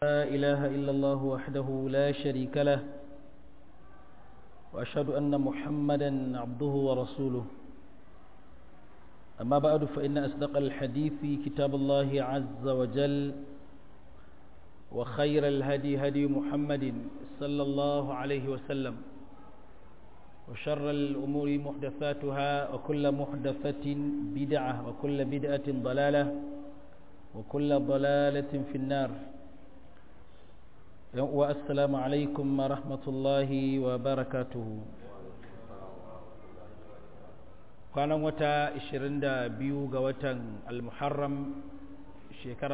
لا إله إلا الله وحده لا شريك له وأشهد أن محمدا عبده ورسوله أما بعد فإن أصدق الحديث كتاب الله عز وجل وخير الهدي هدي محمد صلى الله عليه وسلم وشر الأمور محدثاتها وكل محدثة بدعة وكل بدعة ضلالة وكل ضلالة في النار والسلام عليكم ورحمة الله وبركاته kwanan wata 22 ga watan al-muharram shekara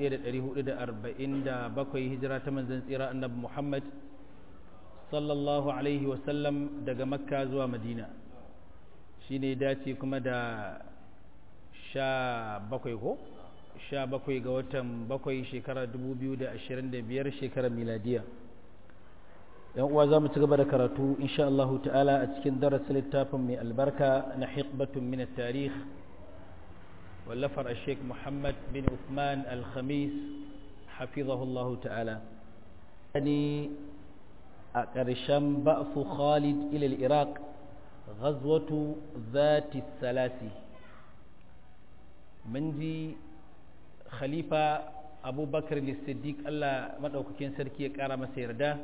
1447 hijira ta manzan tsira annabi muhammad sallallahu alaihi wasallam daga makka zuwa madina shi ne dace kuma da sha bakwai ko sha bakwai ga watan bakwai shekara 2025 shekarar miladiya yan uwa za mu ci gaba da karatu insha Allah ta'ala a cikin darasin littafin mai albarka na hikbatun min tarikh wallafar sheikh muhammad bin uthman al-khamis hafizahullahu ta'ala ni a ƙarshen ba'su khalid ilal iraq ghazwatu zati salasi mun ji khalifa abubakar siddiq allah maɗaukakin sarki ya ƙara masa yarda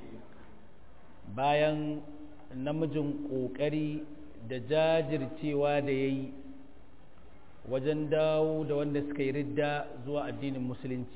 bayan namijin ƙoƙari da jajircewa da ya yi wajen dawo da wanda suka yi ridda zuwa addinin musulunci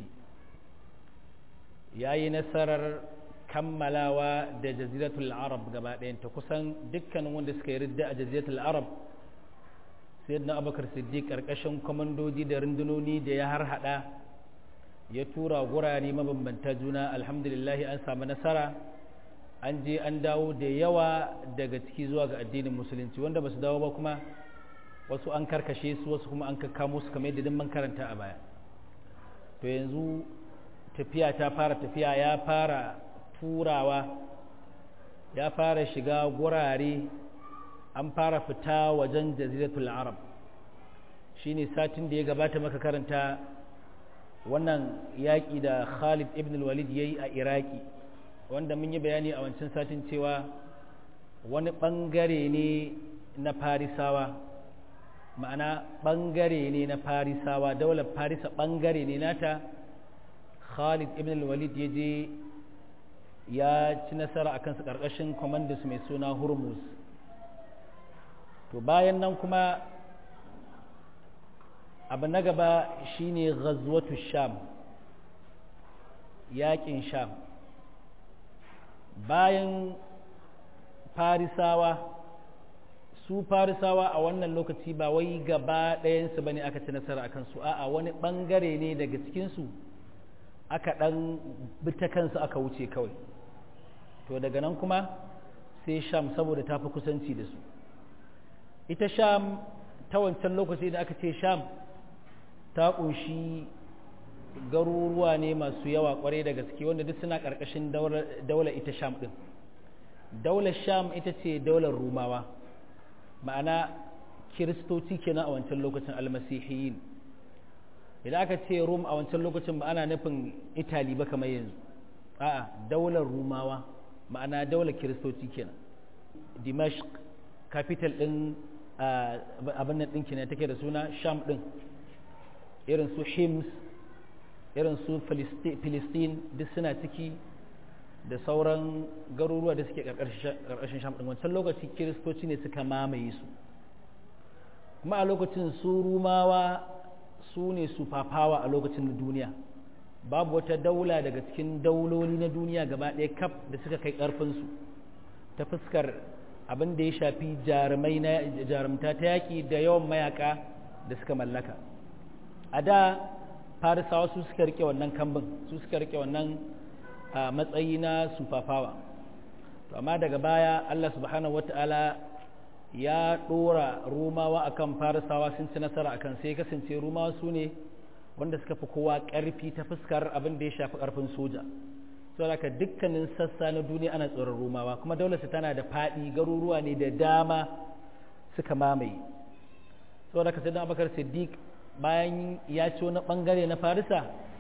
ya yi nasarar kammalawa da jaziratul arab gaba ɗayanta kusan dukkanin wanda suka yi ridda a jaziratul arab sai na abubakar siddiq ƙarƙashin kwamandoji da rundunoni da ya har hada ya tura gurare mabambanta juna alhamdulillahi an samu nasara an je an dawo da yawa daga ciki zuwa ga addinin musulunci wanda ba su dawo ba kuma wasu an karkashe su wasu kuma an kakkamo su kamar yadda man karanta a baya to yanzu tafiya ta fara tafiya ya fara turawa ya fara shiga gurare an fara fita wajen jaziratul arab shine satin da ya gabata maka karanta wannan yaƙi da khalid ibn walid ya yi a iraki wanda mun yi bayani a wancan satin cewa wani ɓangare ne na farisawa ma'ana ɓangare ne na farisawa daular farisa ɓangare ne nata khalid ibn walid ya je ya ci nasara a kansu ƙarƙashin kwamandansu mai suna hormuz to bayan nan kuma abu na gaba shine ghazwatu sham yaƙin sham bayan farisawa su farisawa a wannan lokaci ba wai gaba ɗayansu ba ne aka ci nasara a kansu a'a wani ɓangare ne daga cikinsu aka ɗan bita kansu aka wuce kawai to daga nan kuma sai sham saboda ta fi kusanci da su ita sham ta wancan lokaci da aka ce sham ta ƙunshi garuruwa ne masu yawa kwarai da gaske wanda duk suna ƙarƙashin daular ita sham ɗin daular sham ita ce daular rumawa ma'ana kiristoci kenan a wancan lokacin almasihiyin idan aka ce rum a wancan lokacin ba ana nufin itali ba kamar yanzu a'a daular rumawa ma'ana daular kiristoci kenan dimashq capital ɗin abin nan ɗinki ne take da suna sham ɗin irin su hims irin su filistin duk suna ciki da sauran garuruwa da suke ƙarƙashin sham ɗin wancan lokaci kiristoci ne suka mamaye su kuma a lokacin su rumawa su ne su fafawa a lokacin duniya babu wata daula daga cikin dauloli na duniya gaba ɗaya kaf da suka kai ƙarfinsu ta fuskar abin da ya shafi jarumai na jarumta ta yaƙi da yawan mayaka da suka mallaka a da farisawa su suka rike wannan kambin su suka rike wannan matsayi na sufafawa to amma daga baya Allah subhanahu wata'ala ya ɗora rumawa akan farisawa sun ci nasara akan sai kasance rumawa su ne wanda suka fi kowa ƙarfi ta fuskar abin da ya shafi ƙarfin soja saboda dukkanin sassa na duniya ana tsoron rumawa kuma daular su tana da faɗi garuruwa ne da dama suka mamaye saboda ka sai abakar siddiq bayan ya ci wani bangare na farisa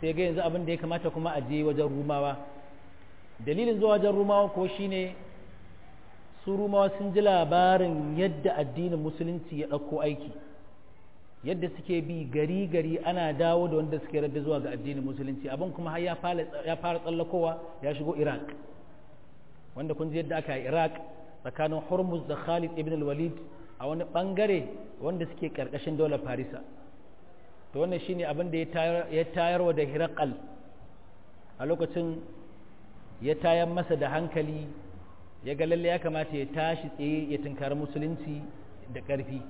sai ga yanzu abin da ya kamata kuma a je wajen rumawa dalilin zuwa wajen rumawa ko shine su rumawa sun ji labarin yadda addinin musulunci ya ɗauko aiki yadda suke bi gari gari ana dawo da wanda suke radda zuwa ga addinin musulunci abin kuma har ya fara tsallakowa ya shigo iraq wanda kun ji yadda aka yi iraq tsakanin hormuz da khalid ibn al-walid a wani bangare wanda suke karkashin daular farisa to wannan shine abin da ya tayarwa da hirakal a lokacin ya tayar masa da hankali ya ga lalle ya kamata ya tashi tsaye ya tunkari musulunci da ƙarfi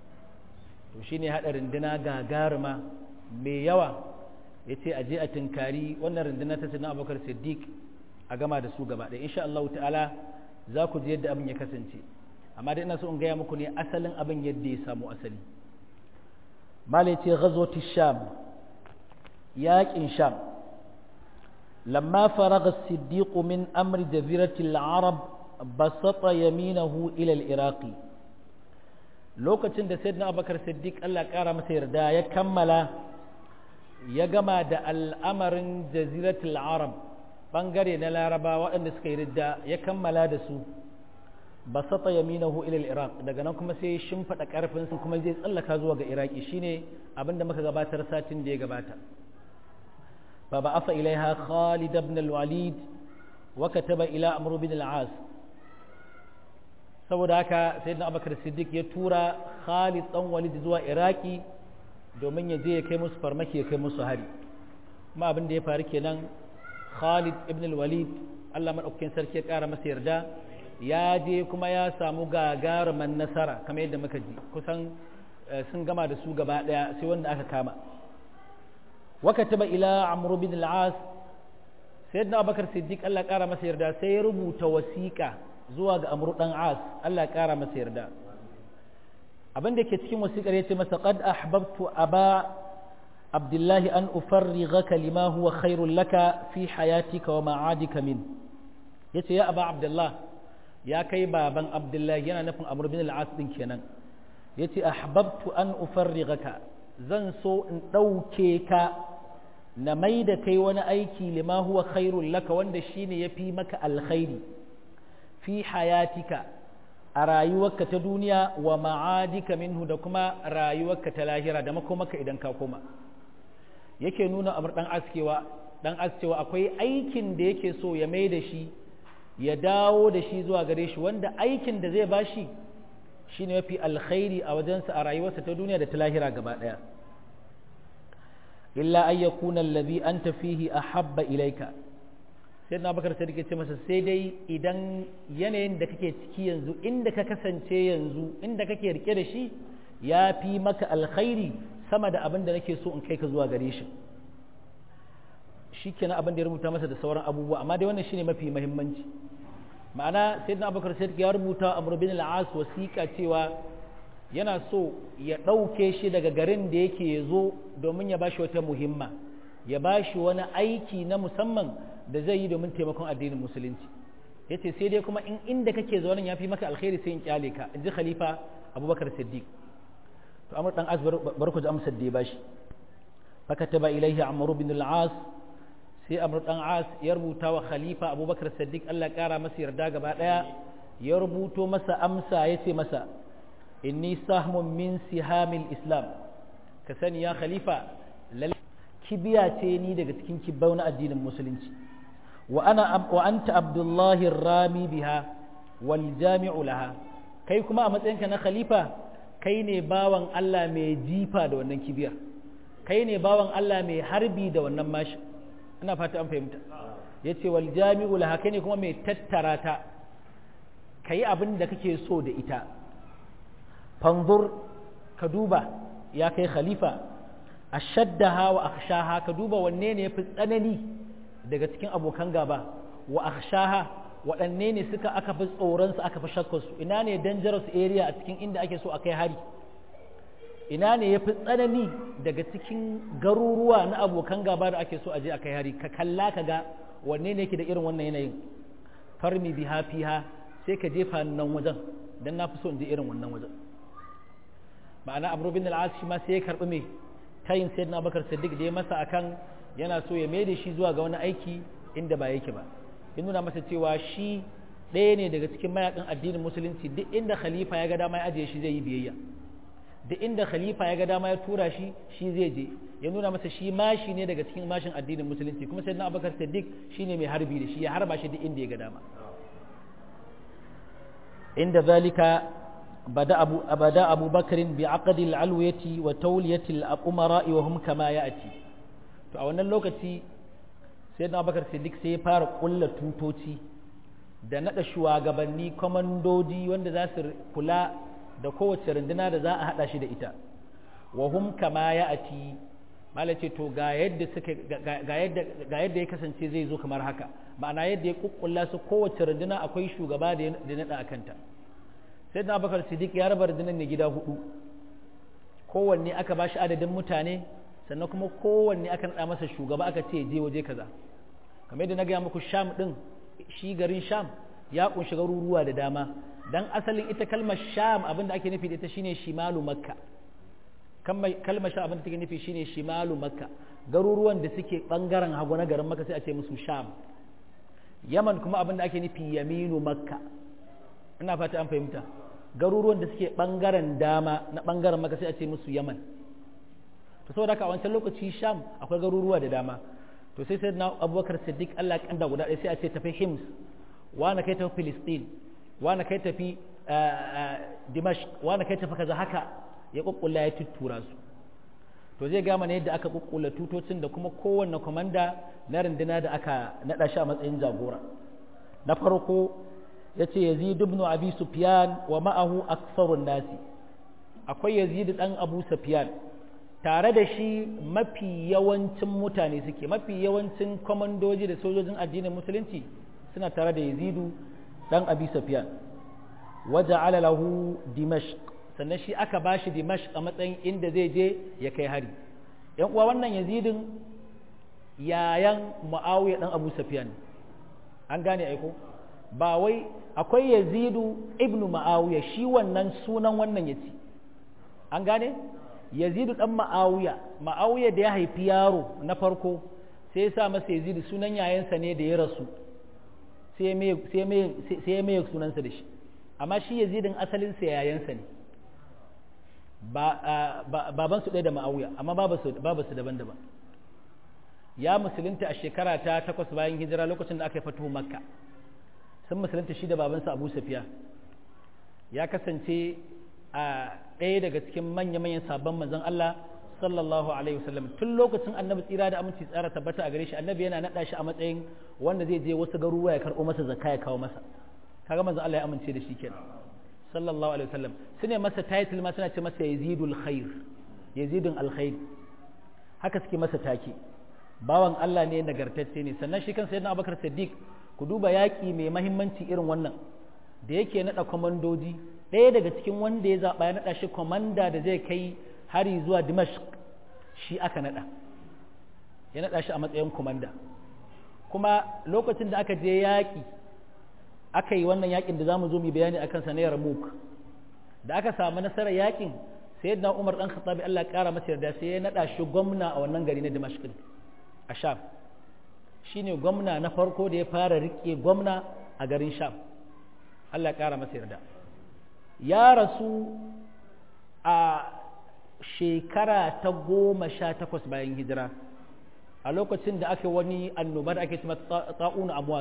to shine haɗa runduna gagaruma mai yawa ya ce a je a tunkari wannan runduna ta sanar abokar siddiq a gama da su gaba ɗaya insha Allah ta'ala za ku ji yadda abin ya kasance amma dai ina so in gaya muku ne asalin abin yadda ya samu asali mala ce ghazwati sham yaƙin sham lamma faraga siddiq min amri jazirati al-arab basata yaminahu ila al-iraqi lokacin da sayyidina abubakar siddiq Allah ƙara masa yarda ya kammala ya gama da al'amarin jaziratul arab bangare na laraba waɗanda suka yi ridda ya kammala da su basata yaminahu ila iraq daga nan kuma sai shimfiɗa ƙarfin su kuma zai tsallaka zuwa ga iraki shine abinda muka gabatar satin da ya gabata fa ba'atha ilaiha khalid ibn al-walid wa kataba ila amr bin al-as saboda haka sayyidina abubakar siddiq ya tura khalid dan walid zuwa iraki domin ya je ya kai musu farmaki ya kai musu hari kuma abin da ya faru kenan khalid ibn al-walid Allah madaukakin sarki ya kara masa yarda ya je kuma ya samu gagaruman nasara kamar yadda muka ji kusan sun gama da su gaba daya sai wanda aka kama wakataba ila amr bin al-as sayyidina abubakar siddiq Allah ya kara masa yarda sai ya rubuta wasiƙa zuwa ga amr dan as Allah ya kara masa yarda abin da ke cikin wasiƙar ya ce masa qad ahbabtu aba abdullahi an ufarrighaka lima huwa khairul laka fi hayatika wa ma'adika min yace ya aba abdullah ya kai baban abdullahi yana nufin amr bin al-as din kenan yace ahbabtu an ufarrighaka zan so in dauke ka na mai da kai wani aiki lima huwa khairul laka wanda shine yafi maka alkhairi fi hayatika a rayuwarka ta duniya wa ma'adika minhu da kuma rayuwarka ta lahira da makomaka idan ka koma yake nuna amur dan askewa dan askewa akwai aikin da yake so ya mai da shi ya dawo da shi zuwa gare shi wanda aikin da zai bashi shine mafi alkhairi a wajensa a rayuwarsa ta duniya da ta lahira gaba daya illa an yakuna allazi anta fihi ahabba ilaika sai na bakar sai ce masa sai dai idan yanayin da kake ciki yanzu inda ka kasance yanzu inda kake rike da shi ya fi maka alkhairi sama da abin da nake so in kai ka zuwa gare shi shi kenan abin da ya rubuta masa da sauran abubuwa amma dai wannan shine mafi muhimmanci ma'ana sayyidina abubakar sai ya rubuta amr bin al-as wasiqa cewa yana so ya ɗauke shi daga garin da yake ya zo domin ya bashi wata muhimma ya bashi wani aiki na musamman da zai yi domin taimakon addinin musulunci ya ce sai dai kuma in inda kake zaune ya fi maka alkhairi sai in kyale ka in ji khalifa abubakar siddiq to amur dan as bar ku ji amsar da ya bashi fakataba ilaihi amru bin al-as sai amur dan as ya rubuta wa khalifa abubakar siddiq Allah kara masa yarda gaba daya ya rubuto masa amsa ya ce masa inni sahmun min sihamil islam ka sani ya khalifa kibiya ce ni daga cikin kibbau na addinin musulunci wa ana wa anta abdullahi rami biha wal jami'u laha kai kuma a matsayinka na khalifa kai ne bawan Allah mai jifa da wannan kibiyar kai ne bawan Allah mai harbi da wannan mashi ina fata an fahimta yace wal jami'u laha kai ne kuma mai tattara ta kai abin da kake so da ita fanzur ka duba ya kai khalifa ashaddaha wa akhshaha ka duba wanne ne yafi tsanani daga cikin abokan gaba wa akhshaha waɗanne ne suka aka fi tsoron su aka fi shakkar su ina ne dangerous area a cikin inda ake so a kai hari ina ne yafi tsanani daga cikin garuruwa na abokan gaba da ake so a je a kai hari ka kalla ka ga wanne ne yake da irin wannan yanayin farmi biha fiha sai ka jefa nan wajen dan na fi so in je irin wannan wajen ma'ana abu bin al'as shi ma sai ya karɓi mai tayin sayyidina abubakar siddiq da ya masa akan yana so ya mai da shi zuwa ga wani aiki inda ba yake ba ya nuna masa cewa shi ɗaya ne daga cikin mayakan addinin musulunci duk inda khalifa ya ga dama ya ajiye shi zai yi biyayya duk inda khalifa ya ga dama ya tura shi shi zai je ya nuna masa shi mashi ne daga cikin mashin addinin musulunci kuma sai na abubakar siddiq shine mai harbi da shi ya harba shi duk inda ya ga dama inda zalika bada abu bada abu bakarin bi aqdi al-alwiyati wa tawliyati al-umara wa hum kama ya'ti to a wannan lokaci sai na abubakar siddiq sai ya fara kulla tutoci da nada shugabanni komandoji wanda za su kula da kowace runduna da za a hada shi da ita wa hum kama ya'ti malace to ga yadda suka ga yadda ga yadda ya kasance zai zo kamar haka ma'ana yadda ya kukkulla su kowace runduna akwai shugaba da da nada akanta sai da Abubakar Siddiq ya raba rundunar ne gida hudu kowanne aka ba shi adadin mutane sannan kuma kowanne aka nada masa shugaba aka ce je waje kaza kamar yadda na gaya muku Sham din shi garin Sham ya kunshi garuruwa da dama dan asalin ita kalmar Sham abinda ake nufi da ita shine shimalu Makka kalmar sha abin da take nufi shine shimalu makka garuruwan da suke bangaren hagu na garin makka sai a ce musu sham yaman kuma abin da ake nufi yaminu makka ina fata an fahimta garuruwan da suke bangaren dama na bangaren makka sai a ce musu yaman to saboda haka a wancan lokaci sham akwai garuruwa da dama to sai sai na abubakar siddiq allah kanda guda ɗaya sai a ce tafi hims wani kai tafi filistin wani kai tafi dimashq wani kai tafi kaza haka ya kukkulla ya tuttura su to zai gama ne yadda aka kukkula tutocin da kuma kowanne komanda na runduna da aka naɗa shi a matsayin jagora na farko ya ce yazid ibn abi sufyan wa ma'ahu aksarun nasi akwai yazid dan abu sufyan tare da shi mafi yawancin mutane suke mafi yawancin komandoji da sojojin addinin musulunci suna tare da yazidu dan abi sufyan waja'ala lahu dimashq sannan shi aka ba shi dimash a matsayin inda zai je ya kai hari yan uwa wannan yazidin yayan mu'awiya dan abu safiyan an gane aiko ba wai akwai yazidu ibnu mu'awiya shi wannan sunan wannan yaci an gane yazidu dan mu'awiya mu'awiya da ya haifi yaro na farko sai ya sa masa yazidu sunan yayansa ne da ya rasu sai ya mai sunansa da shi amma shi yazidin asalinsa yayansa ne baban su ɗaya da ma'auya amma babu su daban-daban ya musulunta a shekara ta takwas bayan hijira lokacin da aka yi fatuhu makka sun musulunta shi da babansa abu safiya ya kasance a ɗaya daga cikin manya-manyan sabon manzon Allah sallallahu alaihi wasallam tun lokacin annabi tsira da aminci tsara tabbata a gare shi annabi yana naɗa shi a matsayin wanda zai je wasu garuruwa ya karɓo masa zakka ya kawo masa kaga manzon Allah ya amince da shi kenan sallallahu alaihi wasallam su ne masa title ma suna ce masa yazidul khair yazidun alkhair haka suke masa take bawan Allah ne nagartacce ne sannan shi kansa yana Abubakar Siddiq ku duba yaƙi mai mahimmanci irin wannan da yake naɗa kwamandoji ɗaya daga cikin wanda ya zaɓa ya naɗa shi kwamanda da zai kai hari zuwa Dimashq shi aka naɗa ya naɗa shi a matsayin kwamanda kuma lokacin da aka je yaƙi aka yi wannan yakin da za mu zo mu bayani akan sa na Yarmouk da aka samu nasarar yakin sayyidina Umar dan Khattabi Allah ya kara masa yarda sai ya nada shi gwamna a wannan gari na Dimashq a Sham shine gwamna na farko da ya fara rike gwamna a garin Sham Allah ya kara masa yarda ya rasu a shekara ta goma sha takwas bayan hijira a lokacin da aka wani annoba da ake cewa ta'un amwas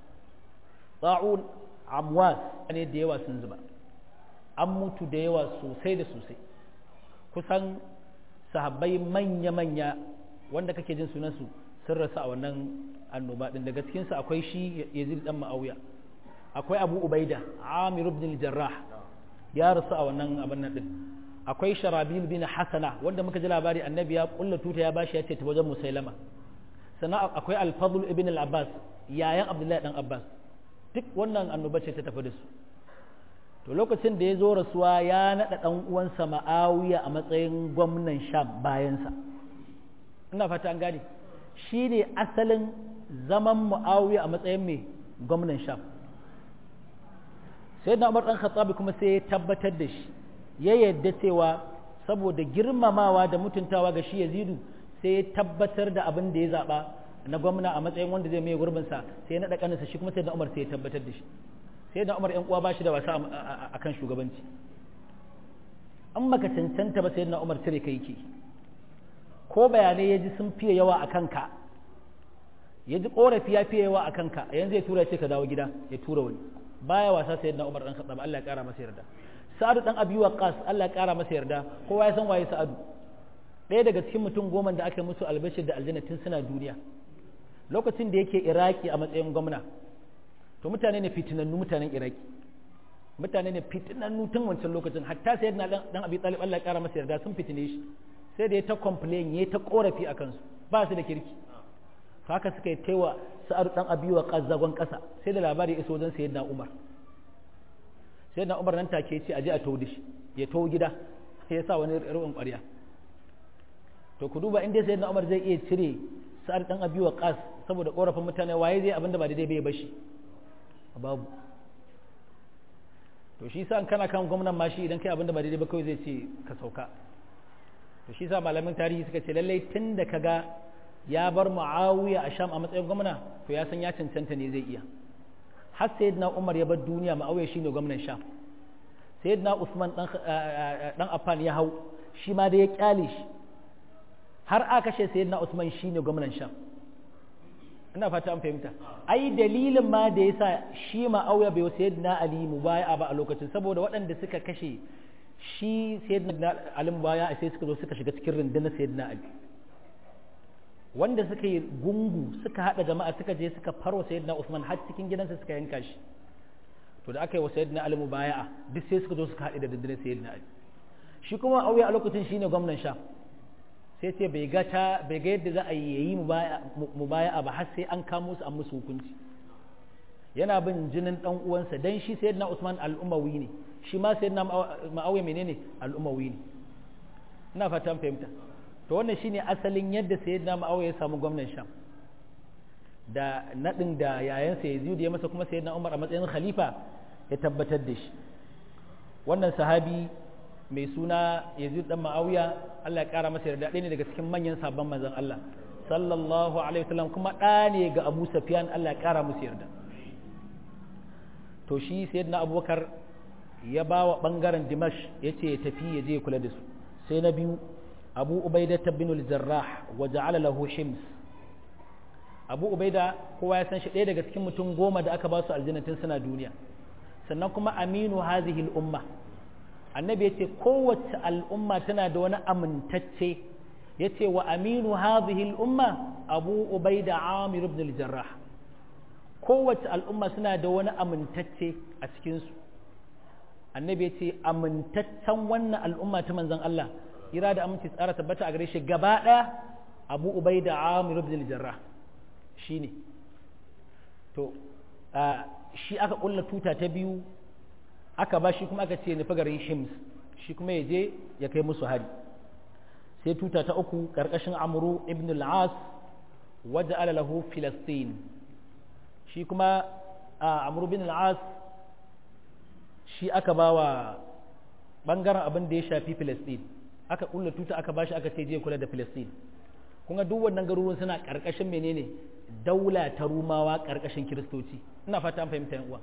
ta'un amwas ne da yawa sun zuba an mutu da yawa sosai da sosai kusan sahabbai manya-manya wanda kake jin sunansu sun rasu a wannan annoba din daga cikinsu akwai shi yazid dan ma'auya akwai abu ubaida amir ibn jarrah ya rasu a wannan abin nan din akwai sharabil bin hasana wanda muka ji labari annabi ya kulla tuta ya bashi ya ce ta wajen musailama sannan akwai al-fadl ibn al-abbas yayan abdullahi dan abbas duk wannan annoba ce ta tafi da su to lokacin da ya zo rasuwa ya naɗa ɗan uwansa ma'awiya a matsayin gwamnan sham bayansa ina fata an gane shi ne asalin zaman mu'awiya a matsayin mai gwamnan sham sai na umar ɗan khattabi kuma sai ya tabbatar da shi ya yadda cewa saboda girmamawa da mutuntawa ga shi yazidu sai ya tabbatar da abin da ya zaɓa na gwamna a matsayin wanda zai mai gurbinsa sai ya naɗa ƙaninsa shi kuma sai da umar sai ya tabbatar da shi sai da umar yan uwa ba shi da wasa a kan shugabanci an maka cancanta ba sai da umar cire kai ke ko bayanai ya ji sun fiye yawa a kanka ya ji ƙorafi ya fiye yawa a kanka yanzu ya tura ya ce ka dawo gida ya tura wani baya wasa sai da umar ɗan khattab Allah ya ƙara masa yarda sa'adu ɗan abi waqas Allah ya ƙara masa yarda kowa ya san waye sa'adu ɗaya daga cikin mutum goma da aka musu albashir da aljanna tun suna duniya lokacin da yake iraki a matsayin gwamna to mutane ne fitinannu mutanen iraki mutane ne fitinannu tun wancan lokacin hatta sai na dan abi talib Allah ya kara masa yarda sun fitine shi sai da ya ta complain ya ta korafi a kansu ba su da kirki haka suka yi taiwa sa'ar dan abi wa qazzagon kasa sai da labari ya iso wajen sayyidina umar sayyidina umar nan take ce aje a tawo da shi ya tawo gida sai ya sa wani ruwan ƙwarya to ku duba inda sayyidina umar zai iya cire sa'ar dan abi wa qas saboda korafin mutane waye zai abinda ba daidai bai bashi babu to shi sa kana kan gwamnan ma shi idan kai abinda ba daidai ba kawai zai ce ka sauka to shi sa malamin tarihi suka ce lallai tun da kaga ya bar muawiya a sham a matsayin gwamna to ya san ya cancanta ne zai iya har sayyidina umar ya bar duniya muawiya shine gwamnan sham sayyidina usman dan dan affan ya hau shi ma da ya kyale shi har aka kashe sayyidina usman shine gwamnan sham ina fata an fahimta ai dalilin ma da yasa shi ma'auya bai wasu yadda ali mubaya ba a lokacin saboda waɗanda suka kashe shi sayyidina ali mubaya sai suka zo suka shiga cikin rundunar sayyidina ali wanda suka yi gungu suka hada jama'a suka je suka farwa sayyidina usman har cikin gidansa suka yanka shi to da aka yi wa sayyidina ali mubaya duk sai suka zo suka haɗe da rundunar sayyidina ali shi kuma ma'auya a lokacin shine gwamnan sha sai ce bai ga ta bai ga yadda za a yi yayi mubaya'a ba har sai an kamo su an musu hukunci yana bin jinin dan uwansa dan shi sayyidina Usman al-Umawi ne shi ma sayyidina Muawiya menene al-Umawi ne ina fata an fahimta to wannan shine asalin yadda sayyidina Muawiya ya samu gwamnan Sham da nadin da yayansa Yazid ya masa kuma sayyidina Umar a matsayin khalifa ya tabbatar da shi wannan sahabi mai suna Yazid dan Muawiya Allah ya kara masa yarda ɗaya ne daga cikin manyan sabon manzon Allah sallallahu alaihi wasallam kuma ɗa ne ga Abu Sufyan Allah ya kara musu yarda to shi sayyidina Abubakar ya ba wa bangaren Dimash yace ya tafi ya je ya kula da su sai na biyu Abu Ubaida bin al-Jarrah wa ja'ala lahu Hims Abu Ubaida kowa ya san shi ɗaya daga cikin mutum goma da aka ba su aljannatin suna duniya sannan kuma aminu hazihi al-umma annabi ya ce kowace al'umma tana da wani amintacce ya ce wa aminu hadhihi al'umma abu ubaida amir ibn al-jarrah kowace al'umma suna da wani amintacce a cikinsu annabi ya ce amintaccen wannan al'umma ta manzon Allah ira da aminci tsara tabbata a gare shi gaba ɗaya abu ubaida amir ibn al-jarrah shine to shi aka kulla tuta ta biyu aka ba shi kuma aka ce nufi garin shims shi kuma ya je ya kai musu hari sai tuta ta uku ƙarƙashin amuru ibn al-as wadda ala lahu filastin shi kuma a amuru ibn al-as shi aka ba wa ɓangaren abin da ya shafi filastin aka ƙulla tuta aka ba shi aka ce je kula da filastin kuma duk wannan garuruwan suna ƙarƙashin menene daula ta rumawa ƙarƙashin kiristoci ina fata an fahimta yan uwa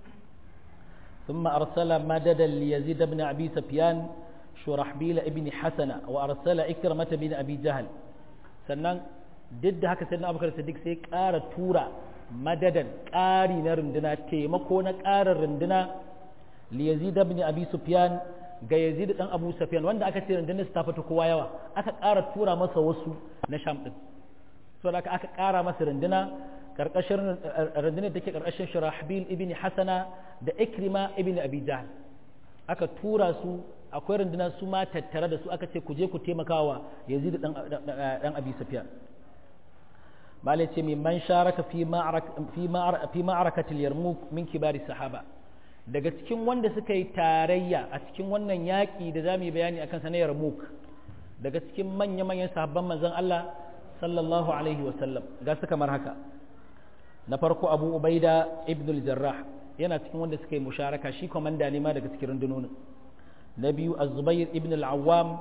ثم أرسل مددا ليزيد بن أبي سفيان شرحبيل ابن حسنة وأرسل إكرمة بن أبي جهل sannan duk da haka sai na abubakar sadiq sai ƙara tura madadan ƙari na runduna taimako na ƙarar runduna li yazid ibn abi sufyan ga yazid dan abu sufyan wanda aka ce rundunar su ta fita kowa yawa aka ƙara tura masa wasu na sham din so da aka ƙara masa runduna karkashin rundunar take karkashin shirahbil ibn hasana da ikrima ibn abi jahl aka tura su akwai runduna su ma tattare da su aka ce ku je ku taimakawa yazid dan dan abi sufyan malai ce mai man sharaka fi fi ma'arakatil yarmuk min kibari sahaba daga cikin wanda suka yi tarayya a cikin wannan yaƙi da za mu yi bayani akan sa na yarmuk daga cikin manya-manyan sahabban manzon Allah sallallahu alaihi wasallam ga su kamar haka na farko abu ubaida ibn al-jarrah yana cikin wanda suka yi musharaka shi komanda ne ma daga cikin rundunonin na biyu az-zubair ibn al-awwam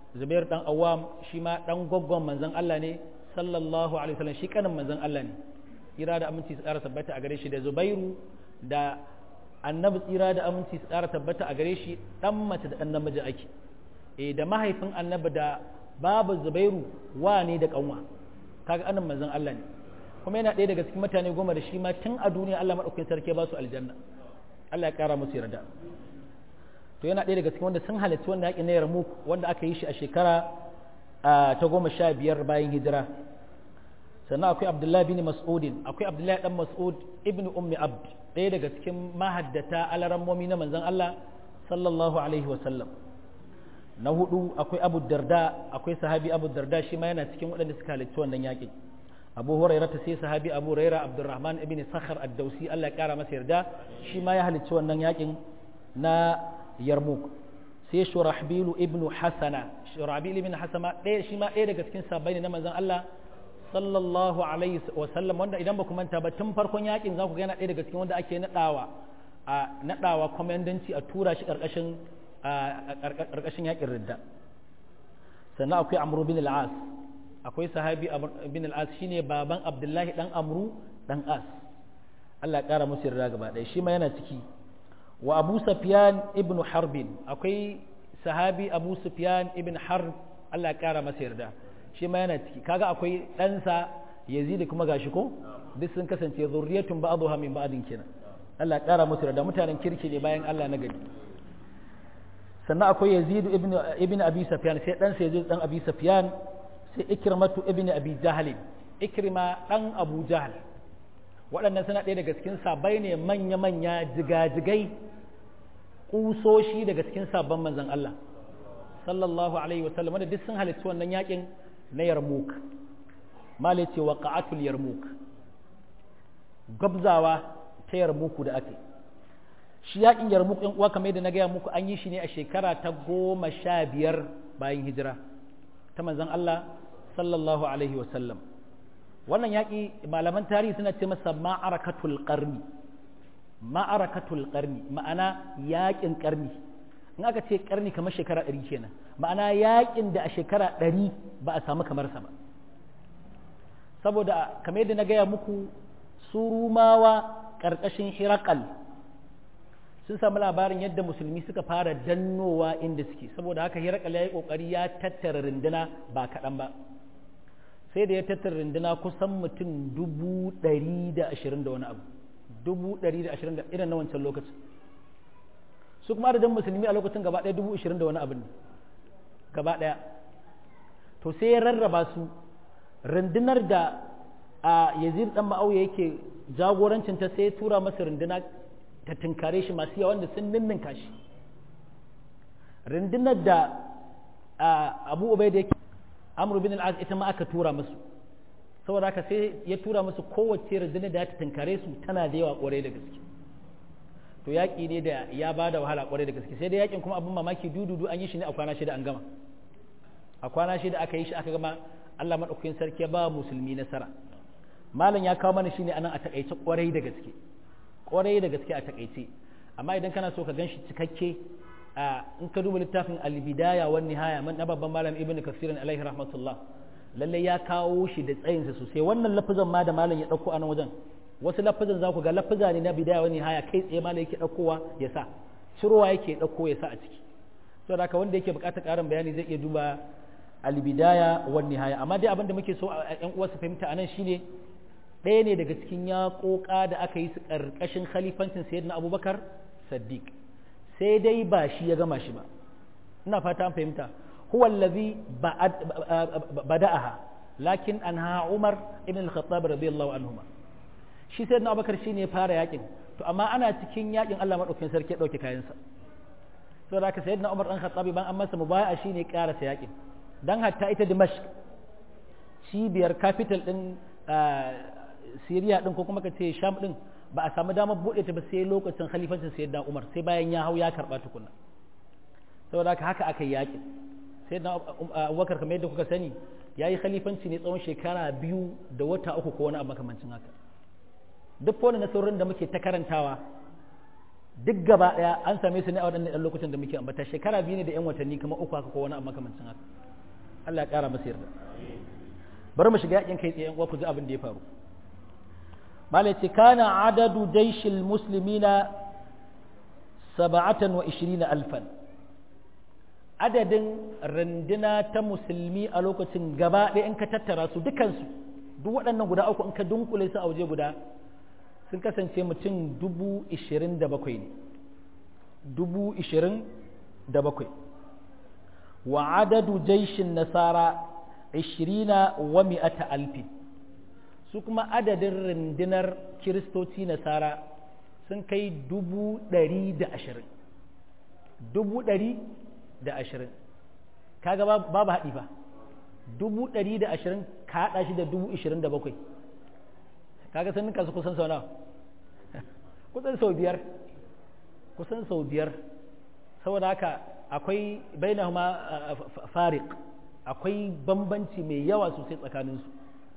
zubair dan awam shi ma dan goggon manzon Allah ne sallallahu alaihi wasallam shi kanin manzon Allah ne tsira da aminci su ƙara tabbata a gare shi da zubairu da annabi tsira da aminci su ƙara tabbata a gare shi dan mace da dan namiji ake eh da mahaifin annabi da babu zubairu wa ne da kanwa kaga anan manzon Allah ne kuma yana ɗaya daga cikin mutane goma da shi ma tun a duniya Allah madaukakin sarki ba su aljanna Allah ya ƙara musu yarda to yana ɗaya daga cikin wanda sun halarci wanda yaƙi na Yarmouk wanda aka yi shi a shekara ta goma sha biyar bayan hijira sannan akwai Abdullahi bin Mas'udin akwai Abdullahi dan Mas'ud ibn Ummi Abd ɗaya daga cikin mahaddata alarammomi na manzon Allah sallallahu alaihi wa sallam na hudu akwai Abu Darda akwai sahabi Abu Darda shi ma yana cikin waɗanda suka halarci wannan yaƙi Abu Hurairah ta sai sahabi Abu Hurairah Abdurrahman ibn Sakhar ad-Dawsi Allah ya kara masa yarda shi ma ya halarci wannan yaƙin na yarmuk sai shurahbilu ibnu hasana shurahbil ibn hasama ɗaya shi ma ɗaya daga cikin sabbai ne na manzon Allah sallallahu alaihi wa sallam wanda idan ba ku manta ba tun farkon yakin za ku ga yana ɗaya daga cikin wanda ake nadawa a nadawa komandanci a tura shi karkashin karkashin yakin ridda sannan akwai amru bin al-as akwai sahabi bin al-as shine baban abdullahi dan amru dan as Allah ya kara musu yarda gaba ɗaya shi ma yana ciki wa abu sufyan ibn harbin akwai sahabi abu sufyan ibn harb Allah ya kara masa yarda shi ma yana ciki kaga akwai ɗansa yazid kuma gashi ko duk sun kasance zurriyatun ba'dha min ba'din kenan Allah ya kara masa yarda mutanen kirki ne bayan Allah na gari sannan akwai yazid ibn ibn abi sufyan sai ɗansa yazid dan abi sufyan sai ikrimatu ibn abi jahl ikrima dan abu jahl waɗannan suna ɗaya daga cikin sabai ne manya-manya jigajigai ƙusoshi daga cikin sabon manzan Allah sallallahu alaihi wasallam wanda duk sun halittu wannan yakin na yarmuk mala ce wa qa'atul yarmuk gabzawa ta yarmuku da ake shi yakin yarmuk ɗin uwa kamar yadda na gaya muku an yi shi ne a shekara ta goma sha biyar bayan hijira ta manzan Allah sallallahu alaihi wasallam wannan yaƙi malaman tarihi suna ce masa ma'arakatul ƙarni ma'arakatul ƙarni ma'ana yaƙin ƙarni in aka ce ƙarni kamar shekara ɗari kenan ma'ana yaƙin da a shekara ɗari ba a samu kamar sa ba saboda kamar yadda na gaya muku su rumawa ƙarƙashin hirakal sun samu labarin yadda musulmi suka fara dannowa inda suke saboda haka hirakal ya yi ƙoƙari ya tattara runduna ba kaɗan ba sai da ya tattara runduna kusan mutum dubu ɗari da ashirin da wani abu dubu ɗari da ashirin da irin na wancan lokacin su kuma adadin musulmi a lokacin gaba ɗaya dubu ashirin da wani abu ne gaba ɗaya to sai ya rarraba su rundunar da a yazid dan ma'auya yake jagorancin ta sai ya tura masa runduna ta tunkare shi masu yawan da sun ninninka shi rundunar da abu ubai da yake amru bin al'az ita ma aka tura musu saboda haka sai ya tura musu kowace rundunar da ta tunkare su tana da yawa kwarai da gaske to yaƙi ne da ya ba da wahala kwarai da gaske sai dai yaƙin kuma abin mamaki dududu an yi shi ne a kwana shida an gama a kwana shida aka yi shi aka gama Allah maɗaukakin sarki ya ba musulmi nasara malam ya kawo mana shine anan a takaice kwarai da gaske kwarai da gaske a takaice amma idan kana so ka gan shi cikakke a in ka duba littafin al-bidaya wan nihaya man babban malam ibnu kasir alaihi rahmatullah lalle ya kawo shi da tsayinsa sosai wannan lafazan ma da malam ya dauko a nan wajen wasu lafazan za ku ga lafaza ne na bidaya wan nihaya kai tsaye malam yake daukowa ya sa cirowa yake dauko ya sa a ciki saboda haka wanda yake bukatar karin bayani zai iya duba al-bidaya wan nihaya amma dai abin da muke so a ƴan uwa su fahimta anan shine ɗaya ne daga cikin yaƙoƙa da aka yi su ƙarƙashin khalifancin sayyidina abubakar saddiq sai dai ba shi ya gama shi ba ina fata an fahimta huwa allazi bada'aha lakin anha umar ibn al-khattab radiyallahu anhuma shi sayyidina abubakar shine ya fara yakin to amma ana cikin yakin Allah madaukakin sarki ya dauke kayansa saboda haka sayyidina umar dan khattab ban an masa mubaya'a shine karasa yakin dan hatta ita dimashq cibiyar capital din Siriya din ko kuma ka ce Sham din ba a samu damar buɗe ta ba sai lokacin khalifancin Sayyidina Umar sai bayan ya hau ya karɓa tukuna saboda haka haka aka yi yakin Sayyidina Abubakar kamar yadda kuka sani ya yi khalifanci ne tsawon shekara biyu da wata uku ko wani abu makamancin haka duk wani nasarorin da muke ta karantawa duk gaba ɗaya an same su ne a waɗannan ɗan lokacin da muke ambata shekara biyu ne da 'yan watanni kamar uku haka ko wani abu makamancin haka Allah ya ƙara masa yarda bari mu shiga yakin kai tsaye uwa ku ji abin da ya faru malai ce kana adadu jaishil muslimina saba'atan wa ishirina alfan adadin randuna ta musulmi a lokacin gaba ɗaya in ka tattara su dukansu duk waɗannan guda uku in ka dunkule su a waje guda sun kasance mutum dubu ishirin da bakwai ne dubu ishirin da bakwai wa adadu jaishin nasara ishirina wa mi'ata alfin su kuma adadin rundunar kiristoci nasara sun kai dubu ɗari da ashirin dubu ɗari da ashirin kaga babu haɗi ba dubu ɗari da ashirin ka haɗa shi da dubu ishirin da bakwai kaga sun ninka su kusan sau nawa kusan sau biyar kusan sau biyar saboda haka akwai bainahuma farik akwai bambanci mai yawa sosai tsakaninsu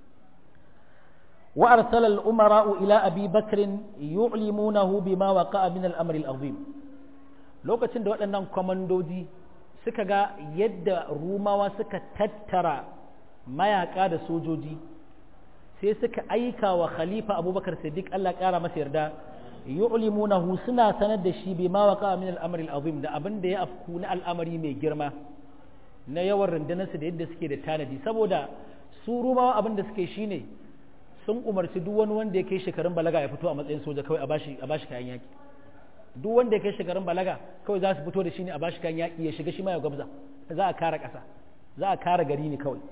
wa arsala al-umara'u ila abi bakrin yu'limunahu bima waqa'a min al-amr al-azim lokacin da waɗannan kwamandoji suka ga yadda rumawa suka tattara mayaka da sojoji sai suka aika wa khalifa abubakar siddiq Allah ƙara masa yarda yu'limunahu suna sanar da shi bima waqa'a min al-amr al-azim da abin da ya afku na al'amari mai girma na yawan rundunarsu da yadda suke da tanadi saboda su rumawa abin da suke shine sun umarci duk wani wanda ya kai shekarun balaga ya fito a matsayin soja kawai a bashi a bashi kayan yaki duk wanda ya kai shekarun balaga kawai za su fito da shi ne a bashi kayan yaki ya shiga shi ma ya gwabza za a kare ƙasa za a kare gari ne kawai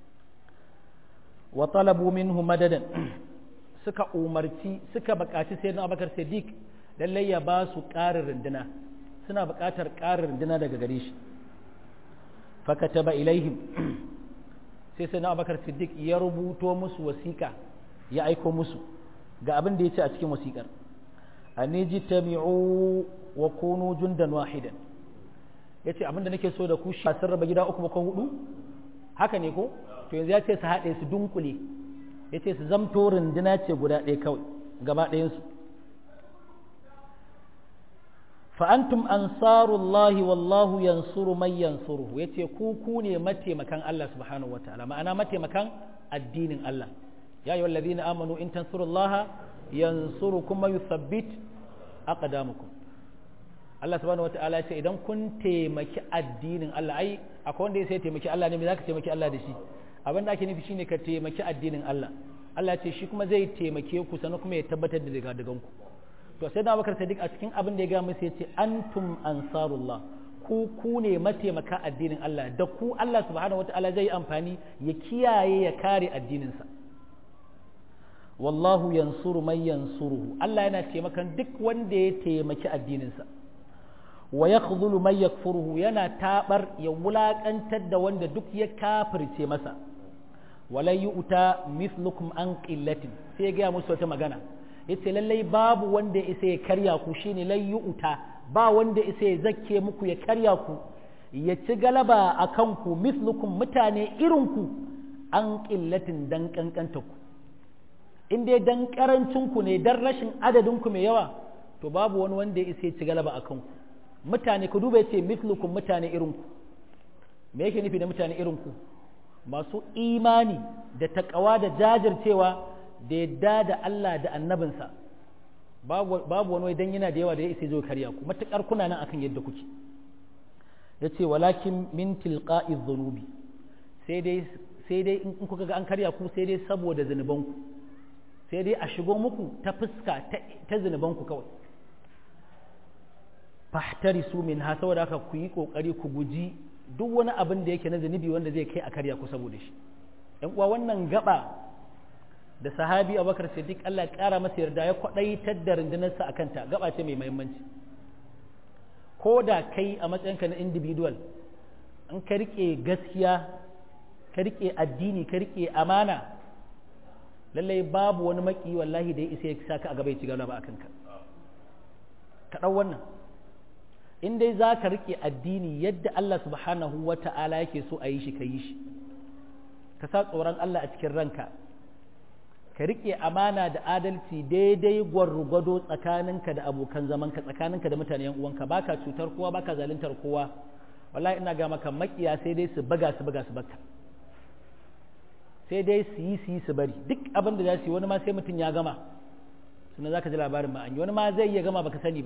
wa talabu minhu madadan suka umarci suka buƙaci sayyidina Abubakar Siddiq lallai ya ba su ƙarin runduna suna buƙatar ƙarin runduna daga gare shi fakataba ilaihim sai sai na abakar siddiq ya rubuto musu wasiƙa ya aiko musu ga abin da ya ce a cikin wasiƙar a neji tami'u wa kunu jundan wahidan ya ce abin da nake so da ku shi sun raba gida uku ko hudu haka ne ko to yanzu ya ce su haɗe su dunkule ya ce su zamto runduna ce guda ɗaya kawai gaba ɗayansu fa'antum ansarullahi wallahu yansuru man yansuruhu ya ce ku ku ne mataimakan Allah subhanahu wa ta'ala ma'ana mataimakan addinin Allah ya yi wallazi na amanu in tansurullaha yansuru kuma yuthabbit aqdamukum Allah subhanahu wa ta'ala ya ce idan kun taimaki addinin Allah ai akwai wanda ya sai taimaki Allah ne me zaka taimaki Allah da shi abin da ake nufi shine ka taimaki addinin Allah Allah ya ce shi kuma zai taimake ku sannan kuma ya tabbatar da daga daganku to sai da Abubakar Sadiq a cikin abin da ya ga musu yace antum ansarullah ku ku ne mataimaka addinin Allah da ku Allah subhanahu wataala zai amfani ya kiyaye ya kare addininsa wallahu yansuru man yansuruhu Allah yana taimakan duk wanda ya taimaki addininsa wa yakhdhulu man yakfuruhu yana tabar ya wulakantar da wanda duk ya kafirce masa walai yu'ta mithlukum an qillatin sai ya ga musu wata magana yace lallai babu wanda ya isa ya karya ku shine lai yu'ta ba wanda isa ya zakke muku ya karya ku ya ci galaba a kanku mithlukum mutane irinku an qillatin dan kankanta ku in dai dan karancin ku ne dan rashin adadin ku mai yawa to babu wani wanda ya isa ya ci galaba a kanku mutane ku duba yace mithlukum mutane irinku me yake nufi da mutane irinku masu imani da takawa da jajircewa da yadda da Allah da annabinsa babu wani dan yana da yawa da ya isa zo karya ku matukar kuna nan akan yadda kuke yace walakin min tilqa'i dhunubi sai dai sai dai in kuka ga an karya ku sai dai saboda zanuban ku sai dai a shigo muku ta fuska ta zanuban ku kawai fahtarisu min ha saboda haka ku yi kokari ku guji duk wani abin da yake na zanubi wanda zai kai a karya ku saboda shi yan uwa wannan gaba da sahabi abubakar siddiq Allah ya kara masa yarda ya kwadaitar da rundunarsa akan ta gaba ce mai muhimmanci ko da kai a matsayinka na individual in ka rike gaskiya ka rike addini ka rike amana lallai babu wani maki wallahi da ya isa ya saka a gaba ya ci gaba akan ka ka dau wannan in dai za ka rike addini yadda Allah subhanahu wa ta'ala yake so a yi shi ka yi shi ka sa tsoron Allah a cikin ranka ka riƙe amana da adalci daidai gwargwado tsakaninka da abokan zamanka tsakaninka da mutane yan uwanka baka cutar kowa baka zaluntar kowa wallahi ina ga maka makiya sai dai su baga su baga su baka sai dai su yi su yi su bari duk abin da za su yi wani ma sai mutum ya gama sannan za ka ji labarin ma an yi wani ma zai iya gama baka sani ba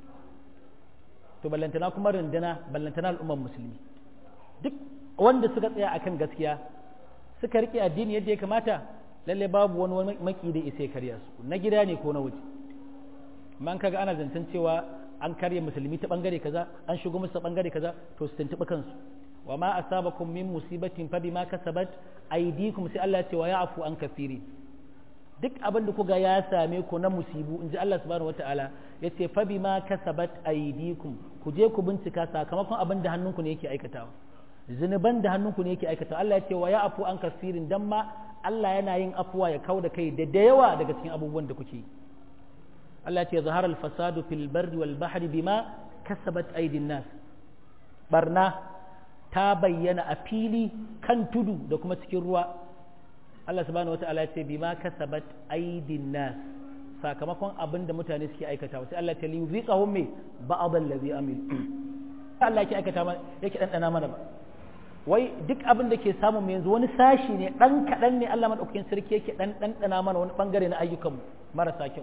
to ballantana kuma runduna ballantana al'ummar musulmi duk wanda suka tsaya akan gaskiya suka rike addini yadda ya kamata lalle babu wani wani maki da isa karya su na gida ne ko na waje amma kaga ana zancen cewa an karya musulmi ta bangare kaza an shigo musu ta bangare kaza to su tuntuɓi kansu wa ma asabakum min musibatin fa bima kasabat aydikum sai Allah ya ce wa ya'fu an kafiri duk abin da kuga ya same ku na musibu inji Allah subhanahu wataala yace fa bima kasabat aydikum ku je ku bincika sakamakon abin da hannunku ne yake aikatawa zunuban da hannunku ne yake aikatawa Allah ya ce wa ya'fu an kafirin dan ma Allah yana yin afuwa ya kau da kai da da yawa daga cikin abubuwan da kuke Allah ce zahara al-fasadu fil barri wal bahri bima kasabat aydin nas barna ta bayyana a fili kan tudu da kuma cikin ruwa Allah subhanahu wata'ala ce bima kasabat aydin nas sakamakon abin da mutane suke aikatawa sai Allah ta li yuziqahum me ba'd allazi amil Allah yake aikata mana yake dandana mana ba wai duk abin da ke samun yanzu wani sashi ne ɗan kaɗan ne Allah maɗaukakin sarki yake ɗan ɗanɗana mana wani ɓangare na ayyukan marasa kyau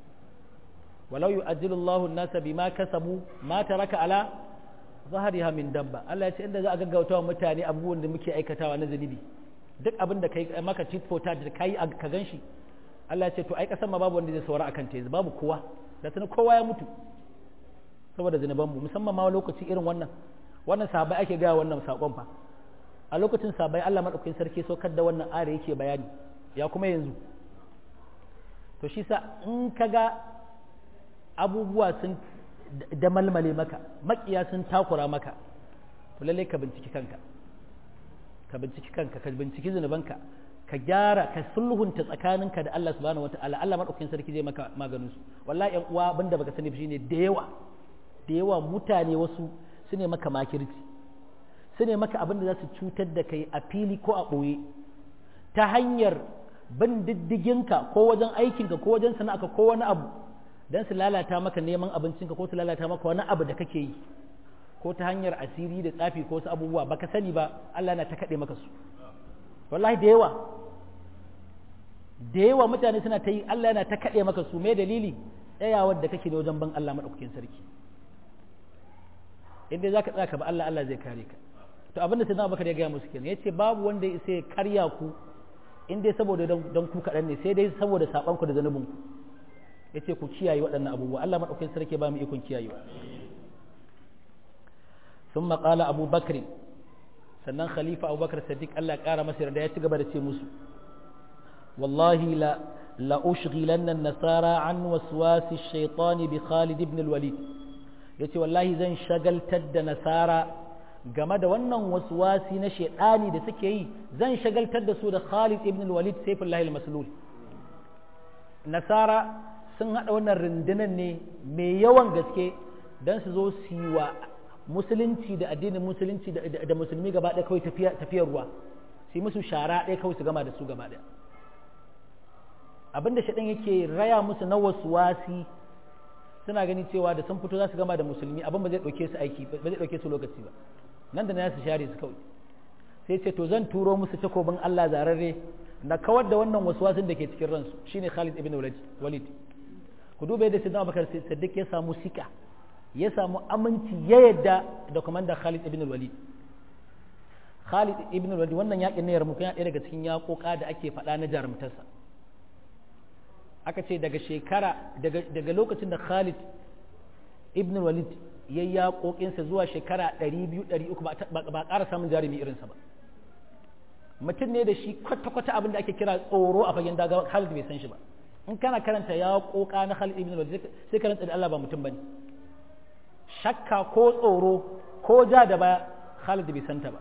walau yu'ajjilu Allahu an-nasa bima kasabu ma taraka ala zahriha min dabba Allah ya ce inda za a gaggauta wa mutane abubuwan da muke aikatawa na zunubi duk abin da kai maka tit for tat da kai ka ganshi Allah ya ce to ai kasan ma babu wanda zai saurara akan ta yanzu babu kowa da sanin kowa ya mutu saboda zunubanmu musamman ma lokaci irin wannan wannan sabai ake gaya wannan sakon fa a lokacin sabai Allah madaukakin sarki saukar da wannan are yake bayani ya kuma yanzu to shi sa in kaga abubuwa sun da malmale maka makiya sun takura maka to lalle ka binciki kanka ka binciki kanka ka binciki zunubanka ka gyara ka sulhunta tsakaninka da Allah subhanahu wataala Allah madaukakin sarki zai maka maganin su wallahi yan uwa abinda baka sani shine da yawa da yawa mutane wasu su ne maka makirci su ne maka abin da za su cutar da kai a fili ko a ɓoye ta hanyar bin diddiginka ko wajen aikinka ko wajen sana'arka ko wani abu don su lalata maka neman abincinka ko su lalata maka wani abu da kake yi ko ta hanyar asiri da tsafi ko wasu abubuwa baka sani ba Allah na ta kaɗe maka su wallahi da yawa da yawa mutane suna ta yi Allah yana ta kaɗe maka su mai dalili tsayawar da kake da wajen ban Allah maɗaukakin sarki inda za ka tsaka ba Allah Allah zai kare ka to abinda sai na baka ya gaya musu kenan ya ce babu wanda ya sai karya ku in dai saboda don ku kaɗan ne sai dai saboda saɓan ku da zanubin ku ya ce ku kiyaye waɗannan abubuwa Allah maɗaukakin sarki ba mu ikon kiyayewa sun maƙala abu bakri sannan khalifa abu bakar sadiq Allah ya ƙara masa yarda ya ci gaba da ce musu wallahi la la ushghilanna an-nasara an waswasi ash-shaytani bi Khalid ibn al-Walid ya ce wallahi zan shagaltar da nasara game da wannan waswasi na shaidani da suke yi zan shagaltar da su da Khalid ibn al-Walid Saifullah al-Maslul nasara sun hada wannan rundunar ne mai yawan gaske dan su zo su yi wa musulunci da addinin musulunci da musulmi gaba ɗaya kawai tafiyar ruwa su yi musu shara ɗaya kawai su gama da su gaba ɗaya abinda shaɗan yake raya musu na waswasi suna gani cewa da sun fito za su gama da musulmi abin ba zai ɗauke su aiki ba zai ɗauke su lokaci ba nan da na su share su kawai sai ce to zan turo musu takobin Allah zararre na kawar da wannan waswasin da ke cikin ransu shine Khalid ibn Walid ku duba yadda Sayyidina Abubakar Siddiq ya samu sika ya samu aminci ya yadda da komanda Khalid ibn Walid Khalid ibn Walid wannan yakin ne yarmuka ya ɗaya daga cikin yakoka da ake faɗa na jarumtarsa aka ce daga shekara daga lokacin da Khalid ibn Walid ya yi yaƙoƙinsa zuwa shekara 200-300 ba ƙara samun jarumi irinsa ba mutum ne da shi kwata-kwata abin da ake kira tsoro a fagen daga Khalid bai san shi ba in kana karanta yaƙoƙa na Khalid ibn Walid sai karanta da Allah ba mutum bane shakka ko tsoro ko ja da baya Khalid bai santa ba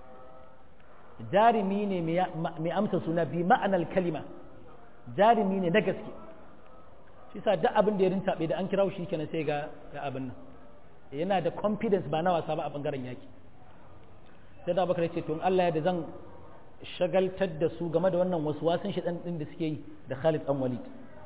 jarumi ne mai amsa suna bi ma'anar kalima jarumi ne na gaske shi sa duk abin da ya rintaɓe da an kira shi kenan sai ga ga abin nan yana da confidence ba na wasa ba a bangaren yaki sai da bakar ce to in Allah ya da zan shagaltar da su game da wannan wasu wasan shi ɗin da suke yi da Khalid ɗan Walid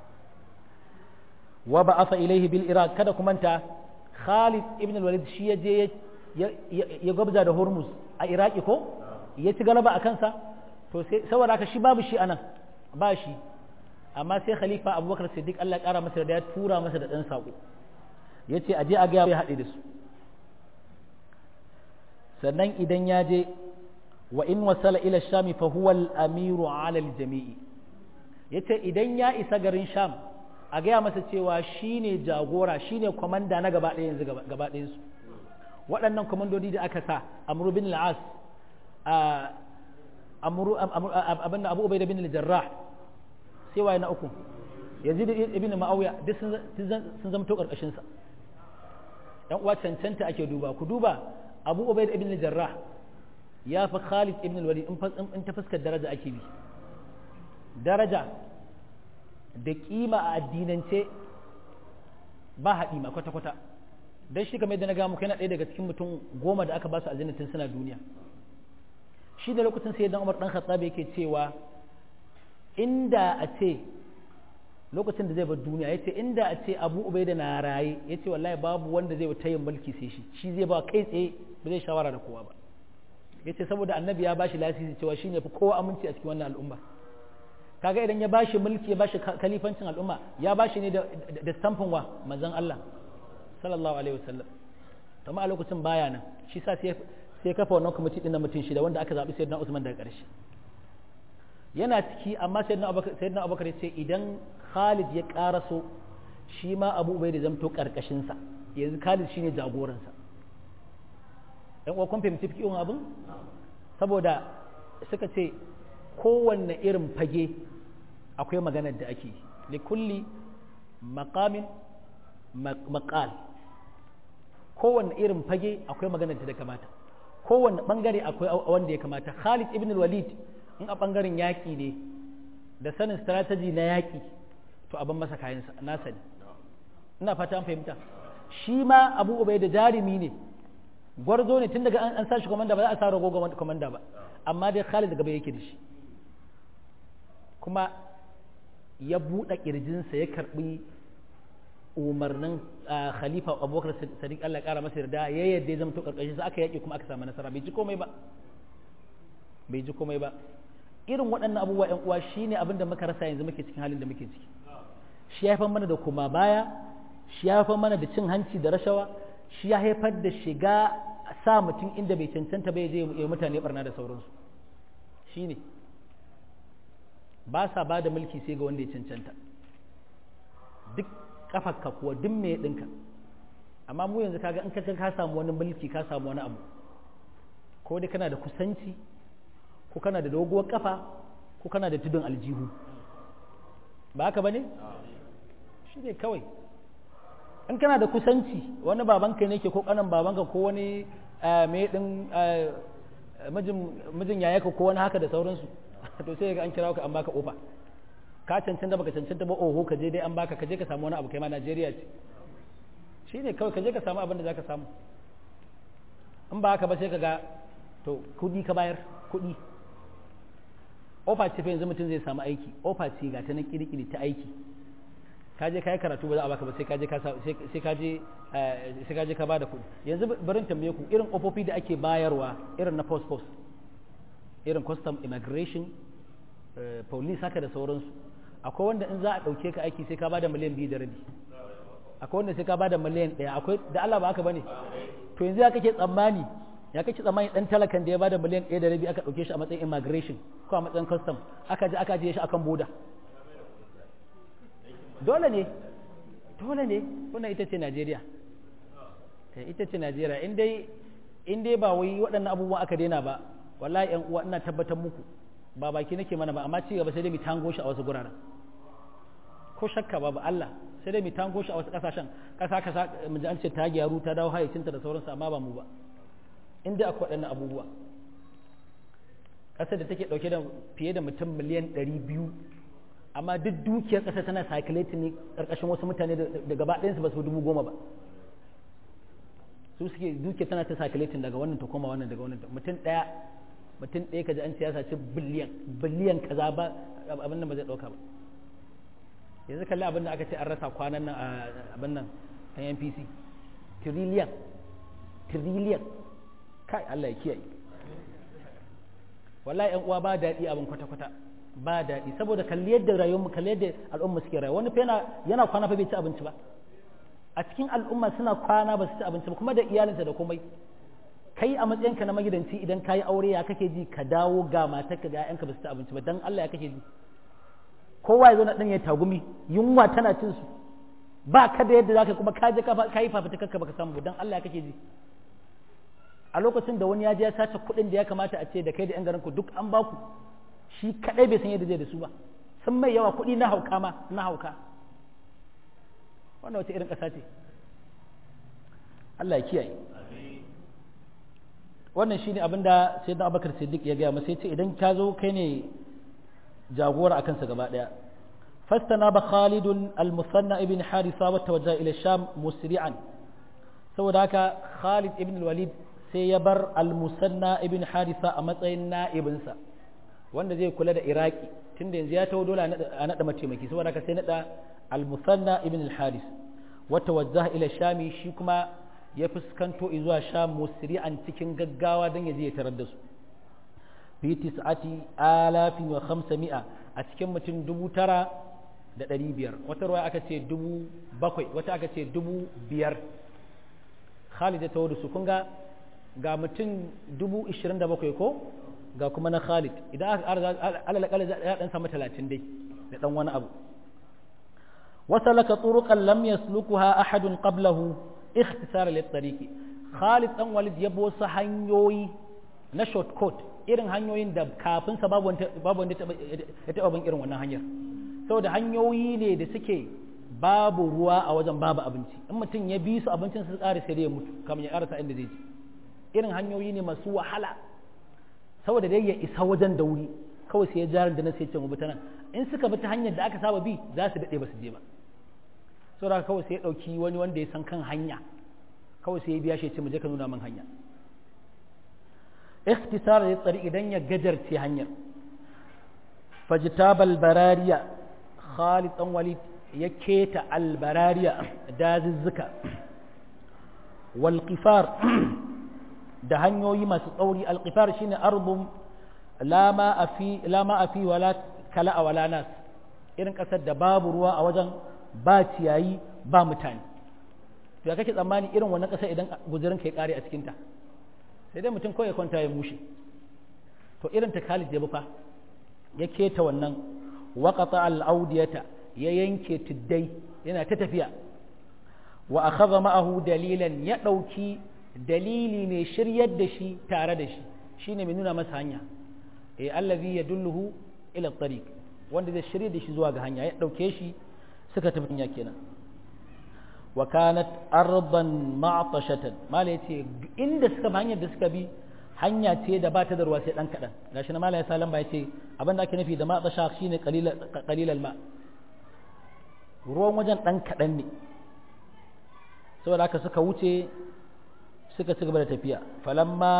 wa ba'atha ilaihi bil Iraq kada ku manta Khalid ibn Walid shi ya je ya gwabza da Hormuz a Iraki ko ya ci galaba a kansa to sai saboda haka shi babu shi anan ba shi amma sai khalifa Abubakar Siddiq Allah ya kara masa da ya tura masa da ɗan sako yace a je a ga ya haɗe da su sannan idan ya je wa in wasala ila shami fa huwa al-amiru ala al-jami'i yace idan ya isa garin sham a gaya masa cewa shine jagora shine komanda na gaba ɗaya yanzu gaba ɗayan su waɗannan komandodi da aka sa amru bin al-as amru abin abu ubaida bin al-jarrah sai waye na uku yazid ibn ma'awiya duk sun zama to karkashin sa yan uwa cancanta ake duba ku duba abu ubaida ibn al-jarrah ya fi Khalid ibn al-Walid in ta fuskar daraja ake bi daraja da kima a addinance ba haɗi ma kwata-kwata don shi kamar yadda na gamu kai na ɗaya daga cikin mutum goma da aka ba su aljannatin suna duniya shi da lokacin sai dan Umar dan Khattab yake cewa inda a ce lokacin da zai bar duniya yace inda a ce Abu Ubaida na raye yace wallahi babu wanda zai tayin mulki sai shi shi zai ba kai tsaye ba zai shawara da kowa ba yace saboda annabi ya bashi lasisi cewa shine fi kowa aminci a cikin wannan al'umma kaga idan ya bashi mulki ya bashi kalifancin al'umma ya bashi ne da da stamfin wa manzon Allah sallallahu alaihi wasallam amma a lokacin baya nan shi sa sai sai kafa wannan kwamiti din na mutum shida wanda aka zabi sayyidina Usman daga ƙarshe yana ciki amma sayyidina Abubakar sayyidina Abubakar ya ce idan Khalid ya karaso shi ma Abu Ubaida zamto karkashin sa yanzu Khalid shine jagoransa yan uwa kun fahimci fikin abin saboda suka ce kowanne irin fage akwai maganar da ake li kulli maqamin maqal kowanne irin fage akwai maganar da kamata kowanne bangare akwai wanda ya kamata Khalid ibn al-Walid in a bangaren yaki ne da sanin strategy na yaki to abin masa kayansa na sani ina fata an fahimta shi ma Abu Ubaida jarimi ne gwarzo ne tun daga an sa shi komanda ba za a sa rago komanda ba amma dai Khalid gaba yake da shi kuma ya buɗe ƙirjinsa ya karɓi umarnin khalifa abubakar sadiq Allah ya ƙara masa yarda ya yadda ya zama to ƙarƙashin sa aka yaƙi kuma aka samu nasara bai ji komai ba bai ji komai ba irin waɗannan abubuwa ƴan uwa shine abin da muka rasa yanzu muke cikin halin da muke ciki shi ya haifar mana da kuma baya shi ya haifar mana da cin hanci da rashawa shi ya haifar da shiga sa mutum inda bai cancanta bai je ya mutane barna da sauransu shi ne ba sa ba da mulki sai ga wanda ya cancanta duk kafarka kuwa duk mai ɗinka amma mu yanzu kaga in ka ka samu wani mulki ka samu wani abu ko dai kana da kusanci ko kana da doguwar kafa ko kana da tudun aljihu ba haka ba ne shi ne kawai in kana da kusanci wani babanka ne ke ko kanan babanka ko wani mai din mijin yayaka ko wani haka da sauransu to sai ga an kira ka an baka ofa ka cancanta baka cancanta ba oho ka je dai an baka ka je ka samu wani abu kai ma Najeriya ce shi ne kawai ka je ka samu abin da zaka samu in ba haka ba sai ka ga to kudi ka bayar kudi ofa ce fa yanzu mutum zai samu aiki ofa ce ga ta na kirkiri ta aiki ka je ka yi karatu ba za a baka ba sai ka je ka sai ka je sai ka je ka bada kuɗi yanzu barin tambaye ku irin ofofi da ake bayarwa irin na post post irin custom immigration police haka da sauransu akwai wanda in za a ɗauke ka aiki sai ka bada miliyan biyu da rabi akwai wanda sai ka bada miliyan ɗaya akwai da Allah ba haka bane to yanzu ya kake tsammani ya kake tsammani dan talakan da ya bada miliyan ɗaya da rabi aka ɗauke shi a matsayin immigration ko a matsayin custom aka je aka je shi akan boda dole ne dole ne wannan ita ce Najeriya ita ce Najeriya in dai in dai ba wai waɗannan abubuwan aka daina ba wallahi ƴan uwa ina tabbatar muku ba baki nake mana ba amma ci gaba sai dai mu tango shi a wasu guraren ko shakka babu Allah sai dai mu tango shi a wasu kasashen kasa kasa mu ji an ce ta gyaru ta dawo hayyacinta da sauransu amma ba mu ba in dai akwai waɗannan abubuwa ƙasar da take ɗauke da fiye da mutum miliyan ɗari biyu amma duk dukiyar ƙasa tana circulating ne ƙarƙashin wasu mutane da gaba ɗayansu ba su dubu goma ba su suke dukiyar tana ta circulating daga wannan ta koma wannan daga wannan mutum ɗaya mutum ɗaya kaji an ce ya saci biliyan biliyan kaza ba abin nan ba zai ɗauka ba yanzu kalli abin da aka ce an rasa kwanan nan a abin nan a NPC trillion trillion kai Allah ya kiyaye wallahi yan uwa ba daɗi abin kwata-kwata ba daɗi saboda kalli yadda rayuwar kalli yadda al'umma suke rayuwa wani fa yana yana kwana fa bai ci abinci ba a cikin al'umma suna kwana ba su ci abinci ba kuma da iyalinsa da komai kai a matsayinka na magidanci idan ka yi aure ya kake ji ka dawo ga matarka ga 'ya'yanka ba su ci abinci ba dan Allah ya kake ji kowa ya zo na ɗan ya tagumi yunwa tana cin su ba ka da yadda zaka kuma ka je ka yi fafutukar baka samu dan Allah ya kake ji a lokacin da wani ya je ya sace kuɗin da ya kamata a ce da kai da 'yan garin ku duk an baku shi kadai bai san yadda zai da su ba sun mai yawa kuɗi na hauka ma na hauka wannan wata irin ƙasa ce Allah ya kiyaye wannan shine abin da sai da abakar siddiq ya gaya masa ya ce idan ka zo kai ne jagora akan sa gaba daya fastana ba khalidun al-musanna ibn harisa wa tawajja ila sham musri'an saboda haka khalid ibn walid sai ya bar al-musanna ibn harisa a matsayin na'ibinsa wanda zai kula da iraki tunda yanzu ya taho dole a naɗa mataimaki saboda haka sai naɗa al-musanna ibn al-haris wata wajjaha ila shami shi kuma ya fuskanto zuwa sham musri'an cikin gaggawa don ya je ya tarar da su fi tis'ati alafin wa khamsami'a a cikin mutum dubu tara da ɗari biyar wata ruwa aka ce dubu bakwai wata aka ce dubu biyar khalid ya taho da su kun ga ga mutum dubu ishirin da bakwai ko ga kuma na Khalid idan aka alalakala ya dan samu talatin dai da dan wani abu wasalaka turuqan lam yaslukuha ahadun qablahu ikhtisara lit tariqi Khalid dan Walid ya bo su hanyoyi na shortcut irin hanyoyin da kafin sa babu wanda babu wanda ya taba bin irin wannan hanyar saboda hanyoyi ne da suke babu ruwa a wajen babu abinci in mutum ya bi su abincin su ƙara sai ya mutu kamar ya ƙarasa inda zai ji irin hanyoyi ne masu wahala saboda dai ya isa wajen da wuri kawai sai ya jarin da na sai ce mu bi ta nan in suka bi ta hanyar da aka saba bi za su daɗe ba su je ba saboda kawai sai ya ɗauki wani wanda ya san kan hanya kawai sai ya biya shi ya ce mu je ka nuna min hanya ikhtisar ya tsari idan ya gajarce hanyar fajtabal barariya Khalid dan Walid ya keta albarariya dazuzzuka wal qifar da hanyoyi masu tsauri alƙifar shine arbun lama a fi wala kala a wala nas irin ƙasar da babu ruwa a wajen ba ciyayi ba mutane to ya kake tsammani irin wannan ƙasar idan guzurin ka ya ƙare a cikinta sai dai mutum kawai ya kwanta ya mushe to irin ta Khalid ya fa ya keta wannan waqata al-audiyata ya yanke tuddai yana ta tafiya wa akhadha ma'ahu dalilan ya dauki dalili mai shiryar da shi tare da shi shine mai nuna masa hanya eh allazi yadulluhu ila tariq wanda zai shirye da shi zuwa ga hanya ya dauke shi suka tafi hanya kenan wa kanat ardan ma'tashatan mala yace inda suka bi hanyar da suka bi hanya ce da ba ta da ruwa sai dan kadan gashi na mala ya salan ba yace abin da ake nufi da ma'tasha shine qalila qalilal ma ruwan wajen dan kadan ne saboda haka suka wuce suka ci gaba da tafiya falamma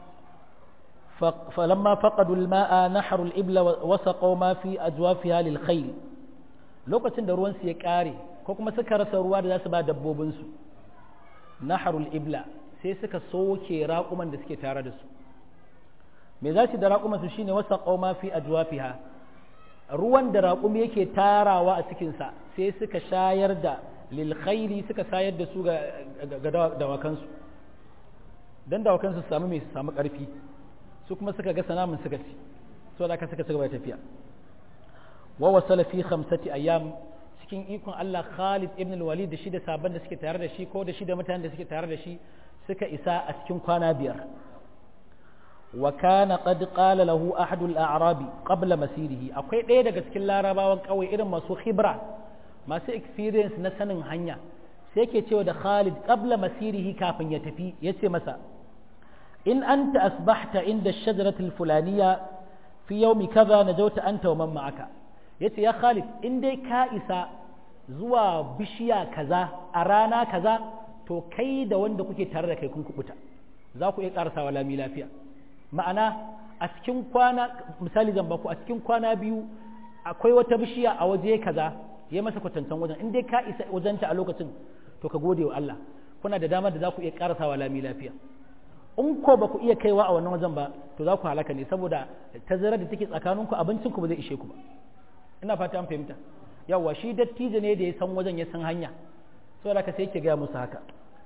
falamma faqadu al-ma'a nahru al-ibla wa saqaw ma fi ajwafiha lil khayl lokacin da ruwan su ya kare ko kuma suka rasa ruwa da za su ba dabbobin su nahru al-ibla sai suka soke raƙuman da suke tare da su me za su da raƙuman su shine wasa ma fi ajwafiha ruwan da raƙumi yake tarawa a cikin sa sai suka shayar da lil khayli suka shayar da su ga dawakansu dan dawakan su samu mai su samu ƙarfi su kuma suka ga sanamin suka ci so da aka suka ci gaba da tafiya wa wasala fi khamsati ayyam cikin ikon Allah Khalid ibn al-Walid da shi da sabon da suke tare da shi ko da shi da mutanen da suke tare da shi suka isa a cikin kwana biyar wa kana qad qala lahu ahadul a'rabi qabla masirihi akwai ɗaya daga cikin larabawan kawai irin masu khibra masu experience na sanin hanya sai yake cewa da Khalid qabla masirihi kafin ya tafi yace masa in anta asbahta inda shajarati alfulaniya fi yawmi kaza najawta anta wa man ma'aka yace ya Khalid in dai ka isa zuwa bishiya kaza a rana kaza to kai da wanda kuke tare da kai kun kubuta za ku iya karasawa lami lafiya ma'ana a cikin kwana misali zan baku a cikin kwana biyu akwai wata bishiya a waje kaza ya masa kwatantan wajen in dai ka isa wajenta a lokacin to ka gode wa Allah kuna da damar da za ku iya karasawa lami lafiya in ko ba ku iya kaiwa a wannan wajen ba to za ku halaka ne saboda tazarar da take tsakaninku abincin ku ba zai ishe ku ba ina fata an fahimta yawa shi dattijo ne da ya san wajen ya san hanya saboda ka sai yake gaya musu haka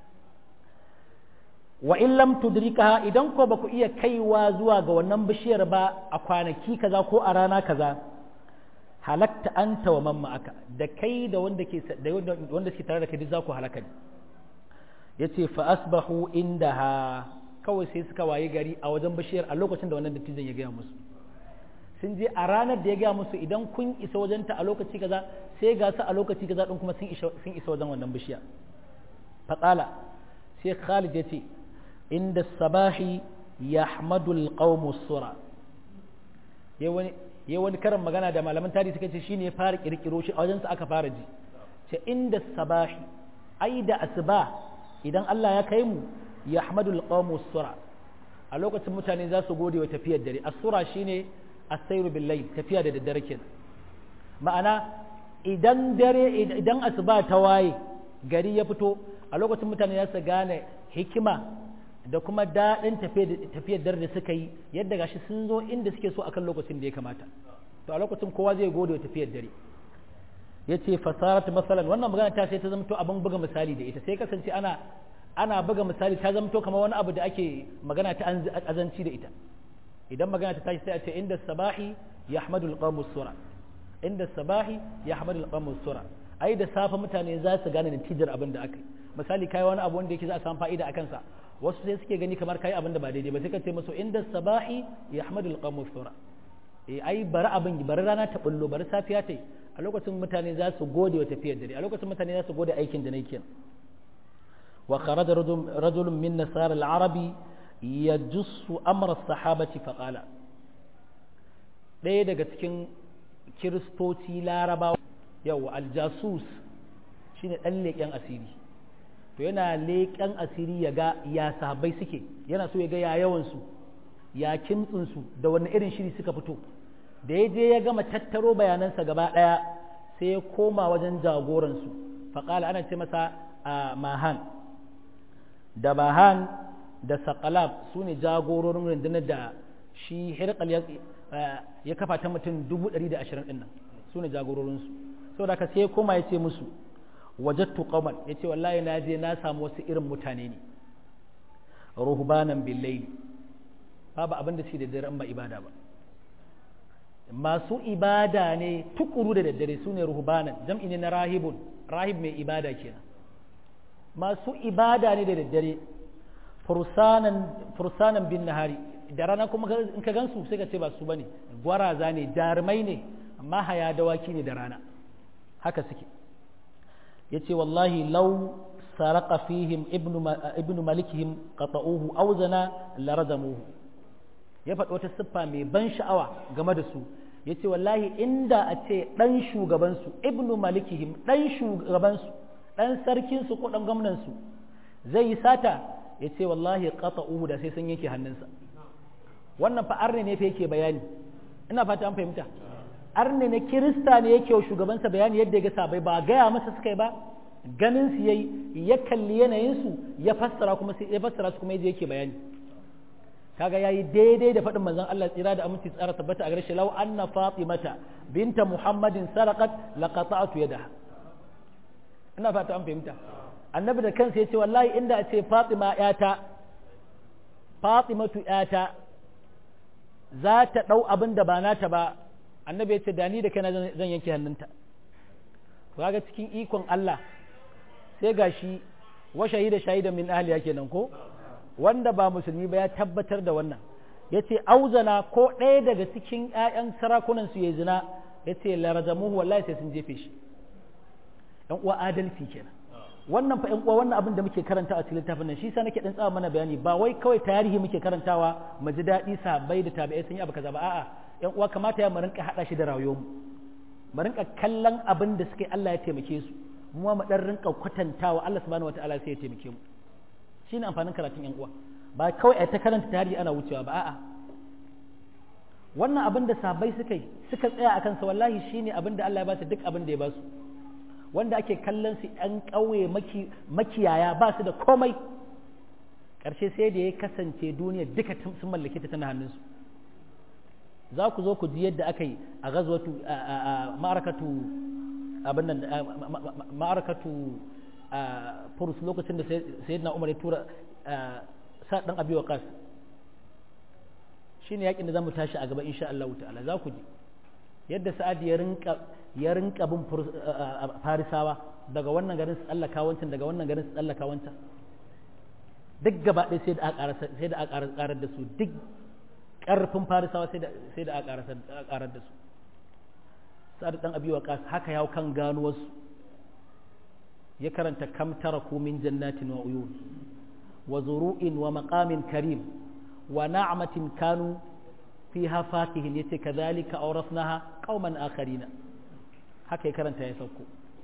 wa in lam tudrikaha idan ko ba ku iya kaiwa zuwa ga wannan bishiyar ba a kwanaki kaza ko a rana kaza halakta anta wa mamma aka da kai da wanda ke da wanda suke tare da kai duk za ku halaka ne yace fa asbahu indaha kawai sai suka waye gari a wajen bishiyar a lokacin da wannan dattijan ya gaya musu sun je a ranar da ya gaya musu idan kun isa wajenta a lokaci kaza sai ga su a lokaci kaza din kuma sun isa sun isa wajen wannan bishiya faqala sai Khalid yace inda sabahi yahmadu alqawmu sura ya wani ya wani karin magana da malaman tarihi suka ce shine ya fara kirkiro shi a wajensa aka fara ji ce inda sabahi ai da asuba idan Allah ya kai mu yahmadu alqawmu sura a lokacin mutane za su gode wa tafiyar dare as-sura shine as-sayru bil layl tafiya da daddare kenan ma'ana idan dare idan asuba ta waye gari ya fito a lokacin mutane za su gane hikima da kuma daɗin tafiyar dare da suka yi yadda gashi sun zo inda suke so akan lokacin da ya kamata to a lokacin kowa zai gode wa tafiyar dare ya ce fasarat masalan wannan magana ta sai ta zamto abin buga misali da ita sai kasance ana ana buga misali ta zamto kamar wani abu da ake magana ta azanci da ita idan magana ta tashi sai a ce inda sabahi yahmadu alqamu sura inda sabahi yahmadu alqamu sura ai da safe mutane za su gane natijar abin da aka yi misali kai wani abu wanda yake za a samu fa'ida a kansa wasu sai suke gani kamar kai abin da ba daidai ba sai ka ce musu inda sabahi yahmadu alqamu sura eh ai bari abin bari rana ta bullo bari safiya ta yi a lokacin mutane za su gode wa tafiyar dare a lokacin mutane za su gode aikin da nake wa kharaja rajulun min nasara al-arabi yajussu amra as-sahabati fa qala ɗaya daga cikin kiristoci larabawa yau aljasus shine ɗan leƙen asiri to yana leƙen asiri ya ga ya sahabbai suke yana so ya ga ya yawansu ya kimtsinsu da wani irin shiri suka fito da ya je ya gama tattaro bayanansa gaba ɗaya sai ya koma wajen jagoransu faƙala ana ce masa a mahan da mahan da saƙalab su ne jagororin rundunar da shi hirƙal ya kafa ta mutum dubu ɗari da ashirin ɗin nan su ne jagororinsu saboda ka sai ya koma ya ce musu wajattu qauman ya ce wallahi na je na samu wasu irin mutane ne ruhbanan billaili babu abin da suke da dare ba ibada ba masu ibada ne tukuru da daddare su ne ruhbanan jam'i ne na rahibun rahib mai ibada kenan masu ibada ne da daddare fursanan bin nahari da rana kuma in ka gansu sai ka ce ba su bane gwaraza ne jarumai ne amma haya dawaki ne da rana haka suke yace wallahi law saraka fihim ibnu ibnu malikihim qata'uhu aw zana larazamuhu ya faɗi wata siffa mai ban sha'awa game da su ya ce wallahi inda a ce ɗan shugabansu ibnu malikihim ɗan shugabansu ɗan sarkinsu ko ɗan gwamnansu zai yi sata ya ce wallahi ƙasa uhu da sai sun yanke hannunsa wannan fa arne ne fa yake bayani ina fata an fahimta arne ne kirista ne yake wa shugabansa bayani yadda ya ga sabai ba gaya masa suka yi ba ganin su yayi ya kalli yanayinsu ya fassara kuma ya fassara su kuma yaje yake bayani kaga yayi daidai da faɗin manzon Allah tsira da aminci tsara tabbata a gare shi law anna fatimata binta muhammadin saraqat laqata'tu yadaha ina fata an fahimta annabi da kansa yace wallahi inda a ce fatima yata fatimatu yata za ta dau abin da ba nata ba annabi yace da ni da kaina zan yanke hannunta kaga cikin ikon Allah sai gashi wa shahida shahidan min ahliya kenan ko wanda ba musulmi ba ya tabbatar da wannan ya ce auzana ko ɗaya daga cikin 'ya'yan sarakunan su ya zina ya ce larajamuhu wallahi sai sun jefe shi ‘yan uwa adalci kenan wannan fa ‘yan uwa wannan abin da muke karanta a cikin littafin nan shi sa nake ɗan tsawa mana bayani ba wai kawai tarihi muke karantawa mu ji daɗi sabai da tabi'ai sun yi abu kaza ba a'a ‘yan uwa kamata ya mu rinka haɗa shi da rayuwarmu mu rinka kallon abin da suke Allah ya taimake su mu ma mu ɗan rinka kwatantawa Allah subhanahu wataala sai ya taimake mu shine amfanin karatun yan uwa ba kawai a ta karanta tarihi ana wucewa ba a'a wannan abin da sahabbai suka yi suka tsaya akan sa wallahi shine abin da Allah ya ba su duk abin da ya ba su wanda ake kallon su ɗan ƙauye makiyaya ba su da komai ƙarshe sai da ya kasance duniya duka sun mallake ta tana hannunsu za ku zo ku ji yadda aka yi a gazwatu a ma'arakatu abin nan ma'arakatu furus lokacin da sayyidina umar ya tura sa dan abi waqas shine yakin da zamu tashi a gaba insha Allah ta'ala za ku ji yadda sa'ad ya rinka ya rinka bin farisawa daga wannan garin su tsallaka wancan daga wannan garin su tsallaka wancan duk gaba ɗaya sai da aka sai da aka karar da su duk ƙarfin farisawa sai da sai da aka karar da su sa'ad dan abi waqas haka yawo kan gano wasu ya karanta kam taraku min jannatin wa uyun wa zuru'in wa maqamin karim wa na'matin kanu fiha fakihin yace kadhalika awrasnaha qauman akharina haka ya karanta ya sauko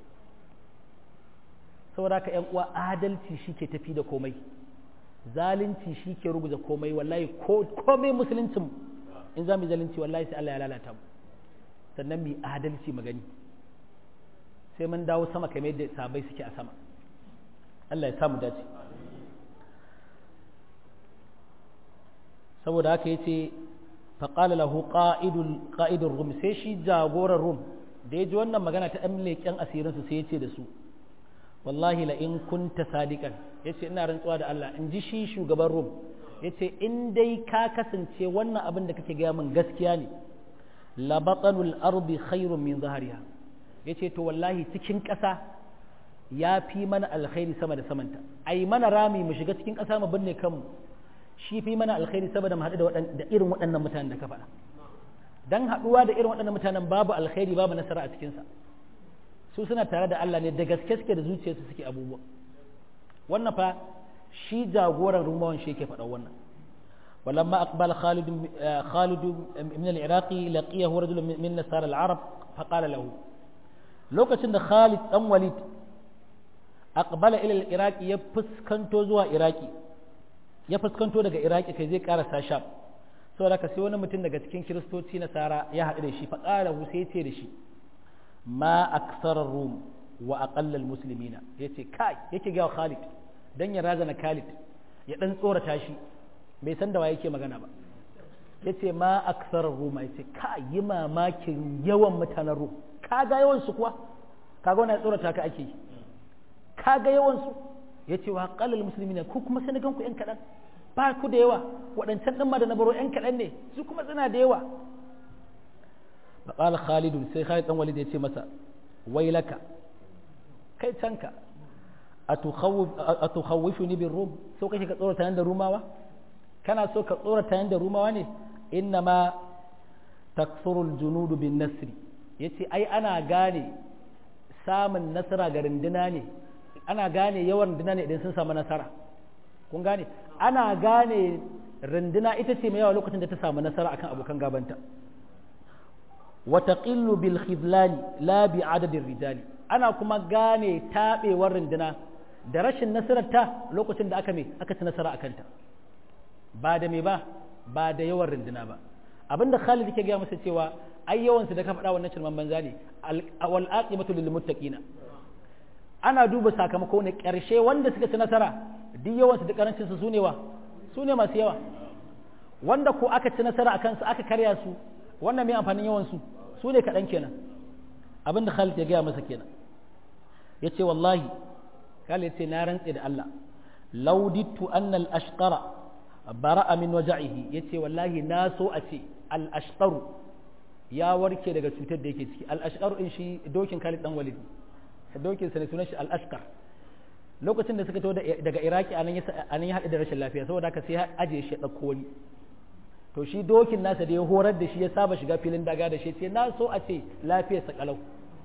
saboda ka yan uwa adalci shike tafi da komai zalunci shike ruguza komai wallahi ko komai musuluncin in za mu zalunci wallahi sai Allah ya lalata mu sannan mu adalci magani sai mun dawo sama kamar yadda sabai suke a sama Allah ya samu dace saboda haka yace faqala lahu qa'idul qa'idur rum sai shi jagoran rum da yaji wannan magana ta dan leken asirin su sai yace da su wallahi la in kunta sadiqan yace ina rantsuwa da Allah in ji shi shugaban rum yace in dai ka kasance wannan abin da kake gaya min gaskiya ne la batanul ardi khairun min zahariha yace to wallahi cikin ƙasa ya fi mana alkhairi sama da samanta ai mana rami mu shiga cikin ƙasa mu binne kanmu shi fi mana alkhairi saboda mu haɗu da irin waɗannan mutanen da ka faɗa dan haɗuwa da irin waɗannan mutanen babu alkhairi babu nasara a cikinsa su suna tare da Allah ne da gaske suke da zuciyarsu suke abubuwa wannan fa shi jagoran rumawan shi yake faɗa wannan ولما أقبل خالد خالد من العراق لقيه رجل من نصارى العرب فقال له lokacin da Khalid dan Walid aqbala ila al-Iraq ya fuskanto zuwa Iraki ya fuskanto daga Iraki kai zai karasa Sham saboda ka sai wani mutum daga cikin kiristoci na Sara ya haɗu da shi fa qala hu sai ce da shi ma aksara rum wa aqalla al-muslimina yace kai yake ga Khalid dan ya razana Khalid ya dan tsorata shi bai san da wa yake magana ba yace ma aksara rum yace kai yi mamakin yawan mutanen rum kaga yawansu kuwa kaga wannan tsorata ka ake kaga yawansu ya ce wa qalal muslimina ku kuma sai gan ku yan kaɗan ba ku da yawa waɗancan ɗin ma da na baro yan kaɗan ne su kuma suna da yawa fa qala khalid sai khalid dan walid ya ce masa wailaka kai canka atukhawwifuni bir rum so kake ka tsorata da rumawa kana so ka tsorata da rumawa ne inna ma takthuru al-junud bin nasri ya ce ai ana gane samun nasara ga runduna ne ana gane yawan runduna ne idan sun samu nasara kun gane ana gane runduna ita ce mai yawa lokacin da ta samu nasara akan abokan gabanta wa taqillu bil khidlani la bi adadin rijali ana kuma gane tabewar runduna da rashin nasarar ta lokacin da aka me aka ci nasara akan ta ba da me ba ba da yawan runduna ba abinda Khalid yake gaya masa cewa ai yawansu da ka faɗa wannan shirman banza ne wal aqibatu lil muttaqina ana duba sakamako ne ƙarshe wanda suka ci nasara duk yawansu da karancin su sune wa sune masu yawa wanda ko aka ci nasara akan su aka karya su wannan mai amfanin yawan su sune kaɗan kenan abinda Khalid ya gaya masa kenan yace wallahi Khalid yace na rantse da Allah lauditu anna al ashqara bara'a min waja'ihi yace wallahi na so a ce al ashqaru ya warke daga cutar da yake ciki al-ashqar in shi dokin Khalid dan Walid dokin sa ne sunan shi al-ashqar lokacin da suka to daga Iraki anan ya anan ya hada da rashin lafiya saboda haka sai ya aje shi da wani to shi dokin nasa da ya horar da shi ya saba shiga filin daga da shi sai na so a ce lafiyar sa kalau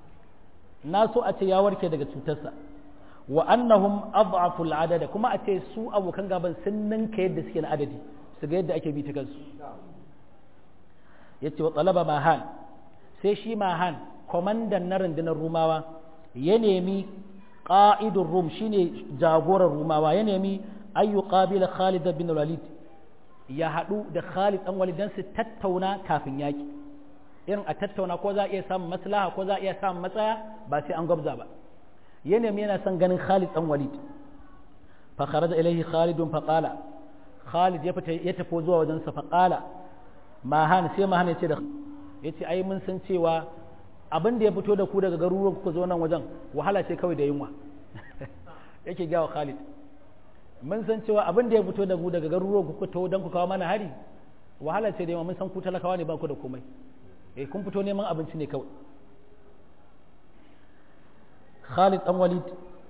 na so a ce ya warke daga cutarsa wa annahum adhafu al-adada kuma a ce su abokan gaban sun ninka yadda suke na adadi su ga yadda ake bi ta kansu ya ce wa talaba mahan sai shi mahan kwamandan na rundunar rumawa ya nemi ƙa'idun rum shine jagoran rumawa ya nemi ayyu qabila khalid bin walid ya haɗu da Khalid ɗan Walid don su tattauna kafin yaƙi irin a tattauna ko za a iya samun maslaha ko za a iya samun matsaya ba sai an gwabza ba ya nemi yana son ganin Khalid ɗan Walid fa kharaja ilaihi Khalidun fa qala Khalid ya fita ya tafi zuwa wajen sa fa qala mahan sai mahan ya ce da yace ai mun san cewa abin da ya fito da ku daga garuruwan kuka zo nan wajen wahala ce kawai da yunwa yake gawa Khalid mun san cewa abin da ya fito da ku daga garuruwan kuka to dan ku kawo mana hari wahala ce da yunwa mun san ku talakawa ne ba ku da komai eh kun fito neman abinci ne kawai Khalid dan Walid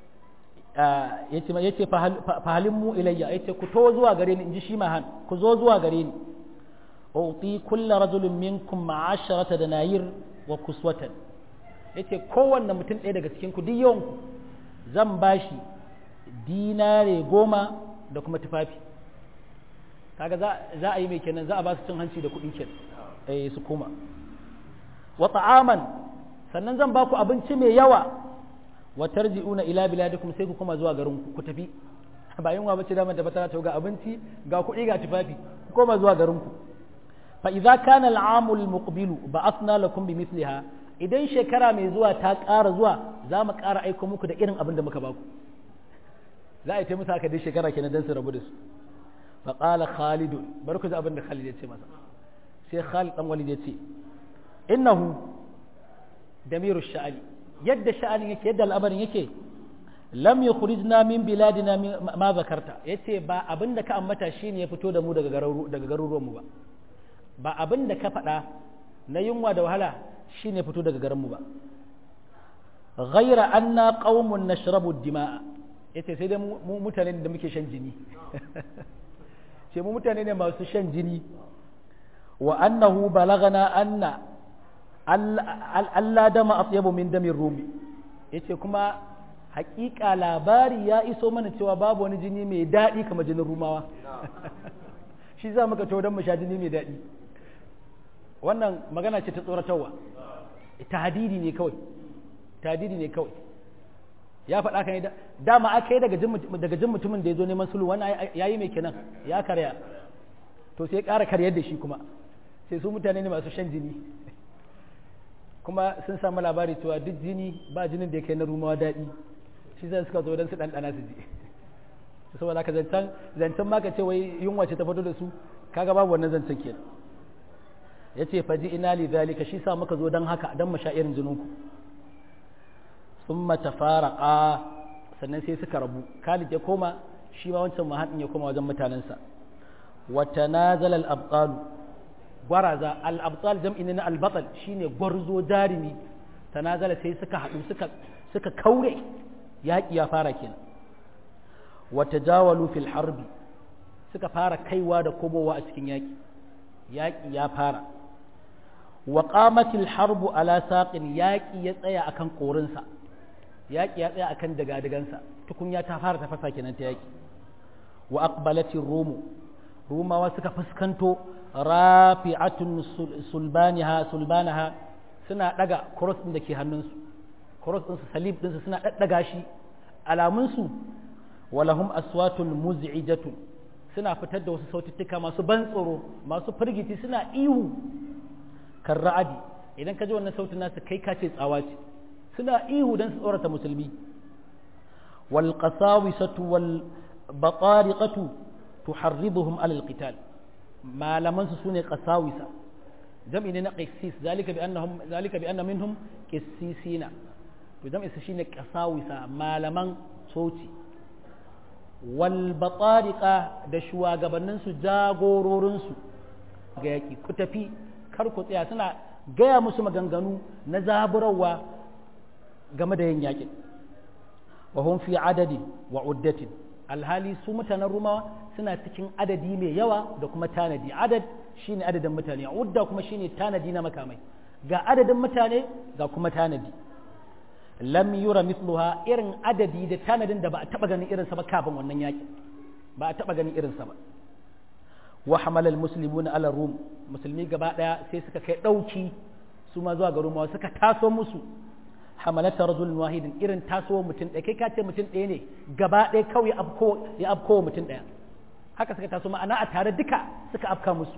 yace yace fahalin mu ilayya yace ku to zuwa gare ni inji shi mahan ku zo zuwa gare ni uti kullu rajulin minkum ma'asharata danayir wa kuswatan yace kowanne mutum ɗaya daga cikin ku duk yawan ku zan bashi dinare goma da kuma tufafi kaga za za a yi mai kenan za a ba su cin hanci da kuɗi kenan eh su koma wa ta'aman sannan zan ba ku abinci mai yawa wa tarji'una ila biladikum sai ku koma zuwa garin ku ku tafi ba yunwa bace da manta fatara to ga abinci ga kuɗi ga tufafi ku koma zuwa garin ku fa idza kana al'amu al-muqbilu ba'athna lakum bimithliha idan shekara mai zuwa ta ƙara zuwa za mu ƙara aiko muku da irin abin da muka baku za a yi ta musu haka dai shekara kenan dan su rabu da su fa qala khalid bar ku ji abin da khalid ya ce masa sai khalid dan walid ya ce innahu damiru sha'ani yadda sha'anin yake yadda al'amarin yake lam yukhrijna min biladina ma zakarta yace ba abin da ka ambata shine ya fito da mu daga daga garuruwan mu ba ba abin da ka faɗa na yunwa da wahala shine ya fito daga garin mu ba ghaira anna qaumun nashrabu dima'a yace sai dai mu mutane da muke shan jini ce mu mutane ne masu shan jini wa annahu balagana anna Allah dama atyabu min damin rumi yace kuma hakika labari ya iso mana cewa babu wani jini mai daɗi kamar jinin rumawa shi za muka to don mu sha jini mai daɗi wannan magana ce ta tsoratarwa tahdidi ne kawai tahdidi ne kawai ya faɗa kan da dama aka yi daga jin mutumin da ya zo neman sulhu wannan ya yi mai kenan ya karya to sai ya ƙara karyar da shi kuma sai su mutane ne masu shan jini kuma sun samu labari cewa duk jini ba jinin da ya kai na rumawa daɗi shi zai suka zo don su ɗanɗana su ji saboda ka zancen zancen ma ka ce wai yunwa ce ta fito da su kaga babu wannan zancen ke ya ce faji ina li zalika shi sa muka zo don haka don mu sha irin jininku sun mata fara sannan sai suka rabu khalid ya koma shi ma wancan mahadin ya koma wajen mutanensa wata nazal al-abtalu gwaraza al-abtal jam'i ne na al-batal shine gwarzo jarimi tanazala sai suka haɗu suka suka kaure yaƙi ya fara kenan wa tajawalu fil harbi suka fara kaiwa da komowa a cikin yaƙi yaƙi ya fara wa qamatil harbu ala saqin yaƙi ya tsaya akan korinsa yaƙi ya tsaya akan dagadagansa tukunya ta fara tafasa kenan ta yaƙi wa aqbalatir rumu rumawa suka fuskanto rafi'atun sulbaniha sulbanaha suna daga cross din da ke hannunsu cross din su salib din su suna daddaga shi alamun su walahum aswatun muz'ijatun suna fitar da wasu saututtuka masu ban tsoro masu firgiti suna ihu kan ra'adi idan ka ji wannan sautin nasu kai ka ce tsawa ce suna ihu don su tsorata musulmi wal qasawisatu wal batariqatu tuharriduhum alal qital malaman su sune qasawisa jam'i ne na qissis zalika bi annahum zalika bi anna minhum qissisina to jam'i su shine qasawisa malaman soci wal batariqa da shugabannin su jagororin su ga yaki ku tafi kar ku tsaya suna gaya musu maganganu na zaburarwa game da yin yakin wa hum fi adadin wa uddatin alhali su mutanen rumawa suna cikin adadi mai yawa da kuma tanadi adad shine adadin mutane udda kuma shine tanadi na makamai ga adadin mutane ga kuma tanadi lam yura mithluha irin adadi da tanadin da ba a taba ganin irinsa ba kafin wannan yaki ba a taba ganin irinsa ba wa hamala almuslimuna ala rum musulmi gaba daya sai suka kai dauki su ma zuwa ga rumawa suka taso musu hamalata rajulun wahidin irin taso mutum ɗaya kai ka ce mutum ɗaya ne gaba ɗaya kawai ya afko mutum ɗaya haka suka taso ma'ana a tare duka suka afka musu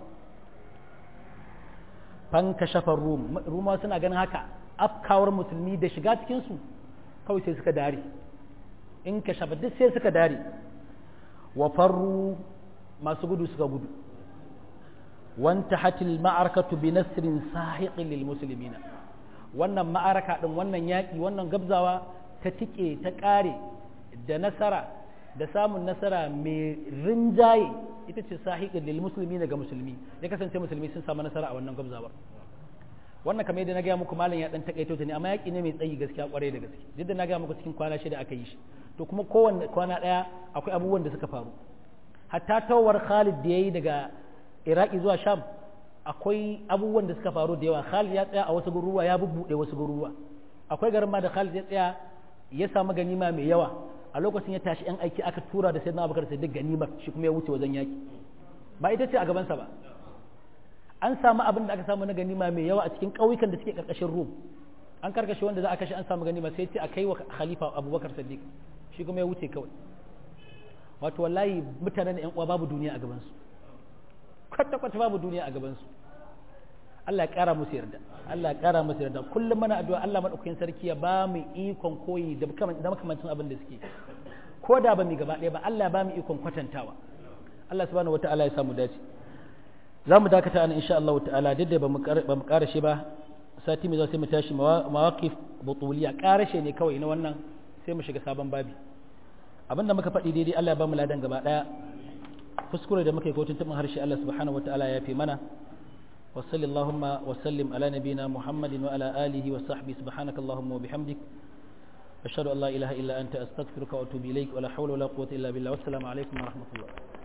fanka shafar rum rumawa suna ganin haka afkawar musulmi da shiga cikinsu kawai sai suka dare in ka shafa duk sai suka dare wa farru masu gudu suka gudu wanta hatil ma'arakatu bi nasrin sahiqin lil muslimina wannan ma'araka din wannan yaki wannan gabzawa ta tike ta kare da nasara da samun nasara mai rinjaye ita ce sahiqin lil muslimina ga musulmi ya kasance musulmi sun samu nasara a wannan gabzawar wannan kamar yadda na gaya muku malam ya dan takaito ta ne amma yaki ne mai tsayi gaskiya kwarai da gaske duk da na gaya muku cikin kwana shida aka yi shi to kuma kowanne kwana daya akwai abubuwan da suka faru hatta tawar Khalid da yayi daga Iraki zuwa Sham akwai abubuwan da suka faru da yawa Khalid ya tsaya a wasu garuruwa ya bubbude wasu garuruwa akwai garin ma da Khalid ya tsaya ya samu ganima mai yawa a lokacin ya tashi yan aiki aka tura da Sayyidina Abubakar sai duk ganimar shi kuma ya wuce wajen yaki ba ita ce a gabansa ba an samu abin da aka samu na ganima mai yawa a cikin ƙauyukan da suke ƙarƙashin rum an karkashe wanda za a kashe an samu ganima sai ce a kai wa khalifa abubakar sadiq shi kuma ya wuce kawai wato wallahi mutanen yan uwa babu duniya a gabansu kwata kwata babu duniya a gabansu Allah ya ƙara musu yarda Allah ya ƙara musu yarda kullum mana addu'a Allah madaukakin sarki ya ba mu ikon koyi da makamancin abin da suke ko da ba mu gaba ɗaya ba Allah ya ba mu ikon kwatantawa Allah subhanahu wataala ya samu dace za mu dakata ana insha Allah ta'ala duk da ba mu karashe ba sati mai za sai mu tashi mawaqif butuliya karashe ne kawai na wannan sai mu shiga sabon babi abinda muka faɗi daidai Allah ya ba mu ladan gaba daya kuskure da muka yi kotun tabin harshe Allah subhanahu wataala ya fi mana wa sallallahu wa sallim ala nabina muhammadin wa ala alihi wa sahbihi subhanaka allahumma wa bihamdik ashhadu an la ilaha illa anta astaghfiruka wa atubu ilaik wa la hawla wa la quwwata illa billah wassalamu alaikum wa rahmatullah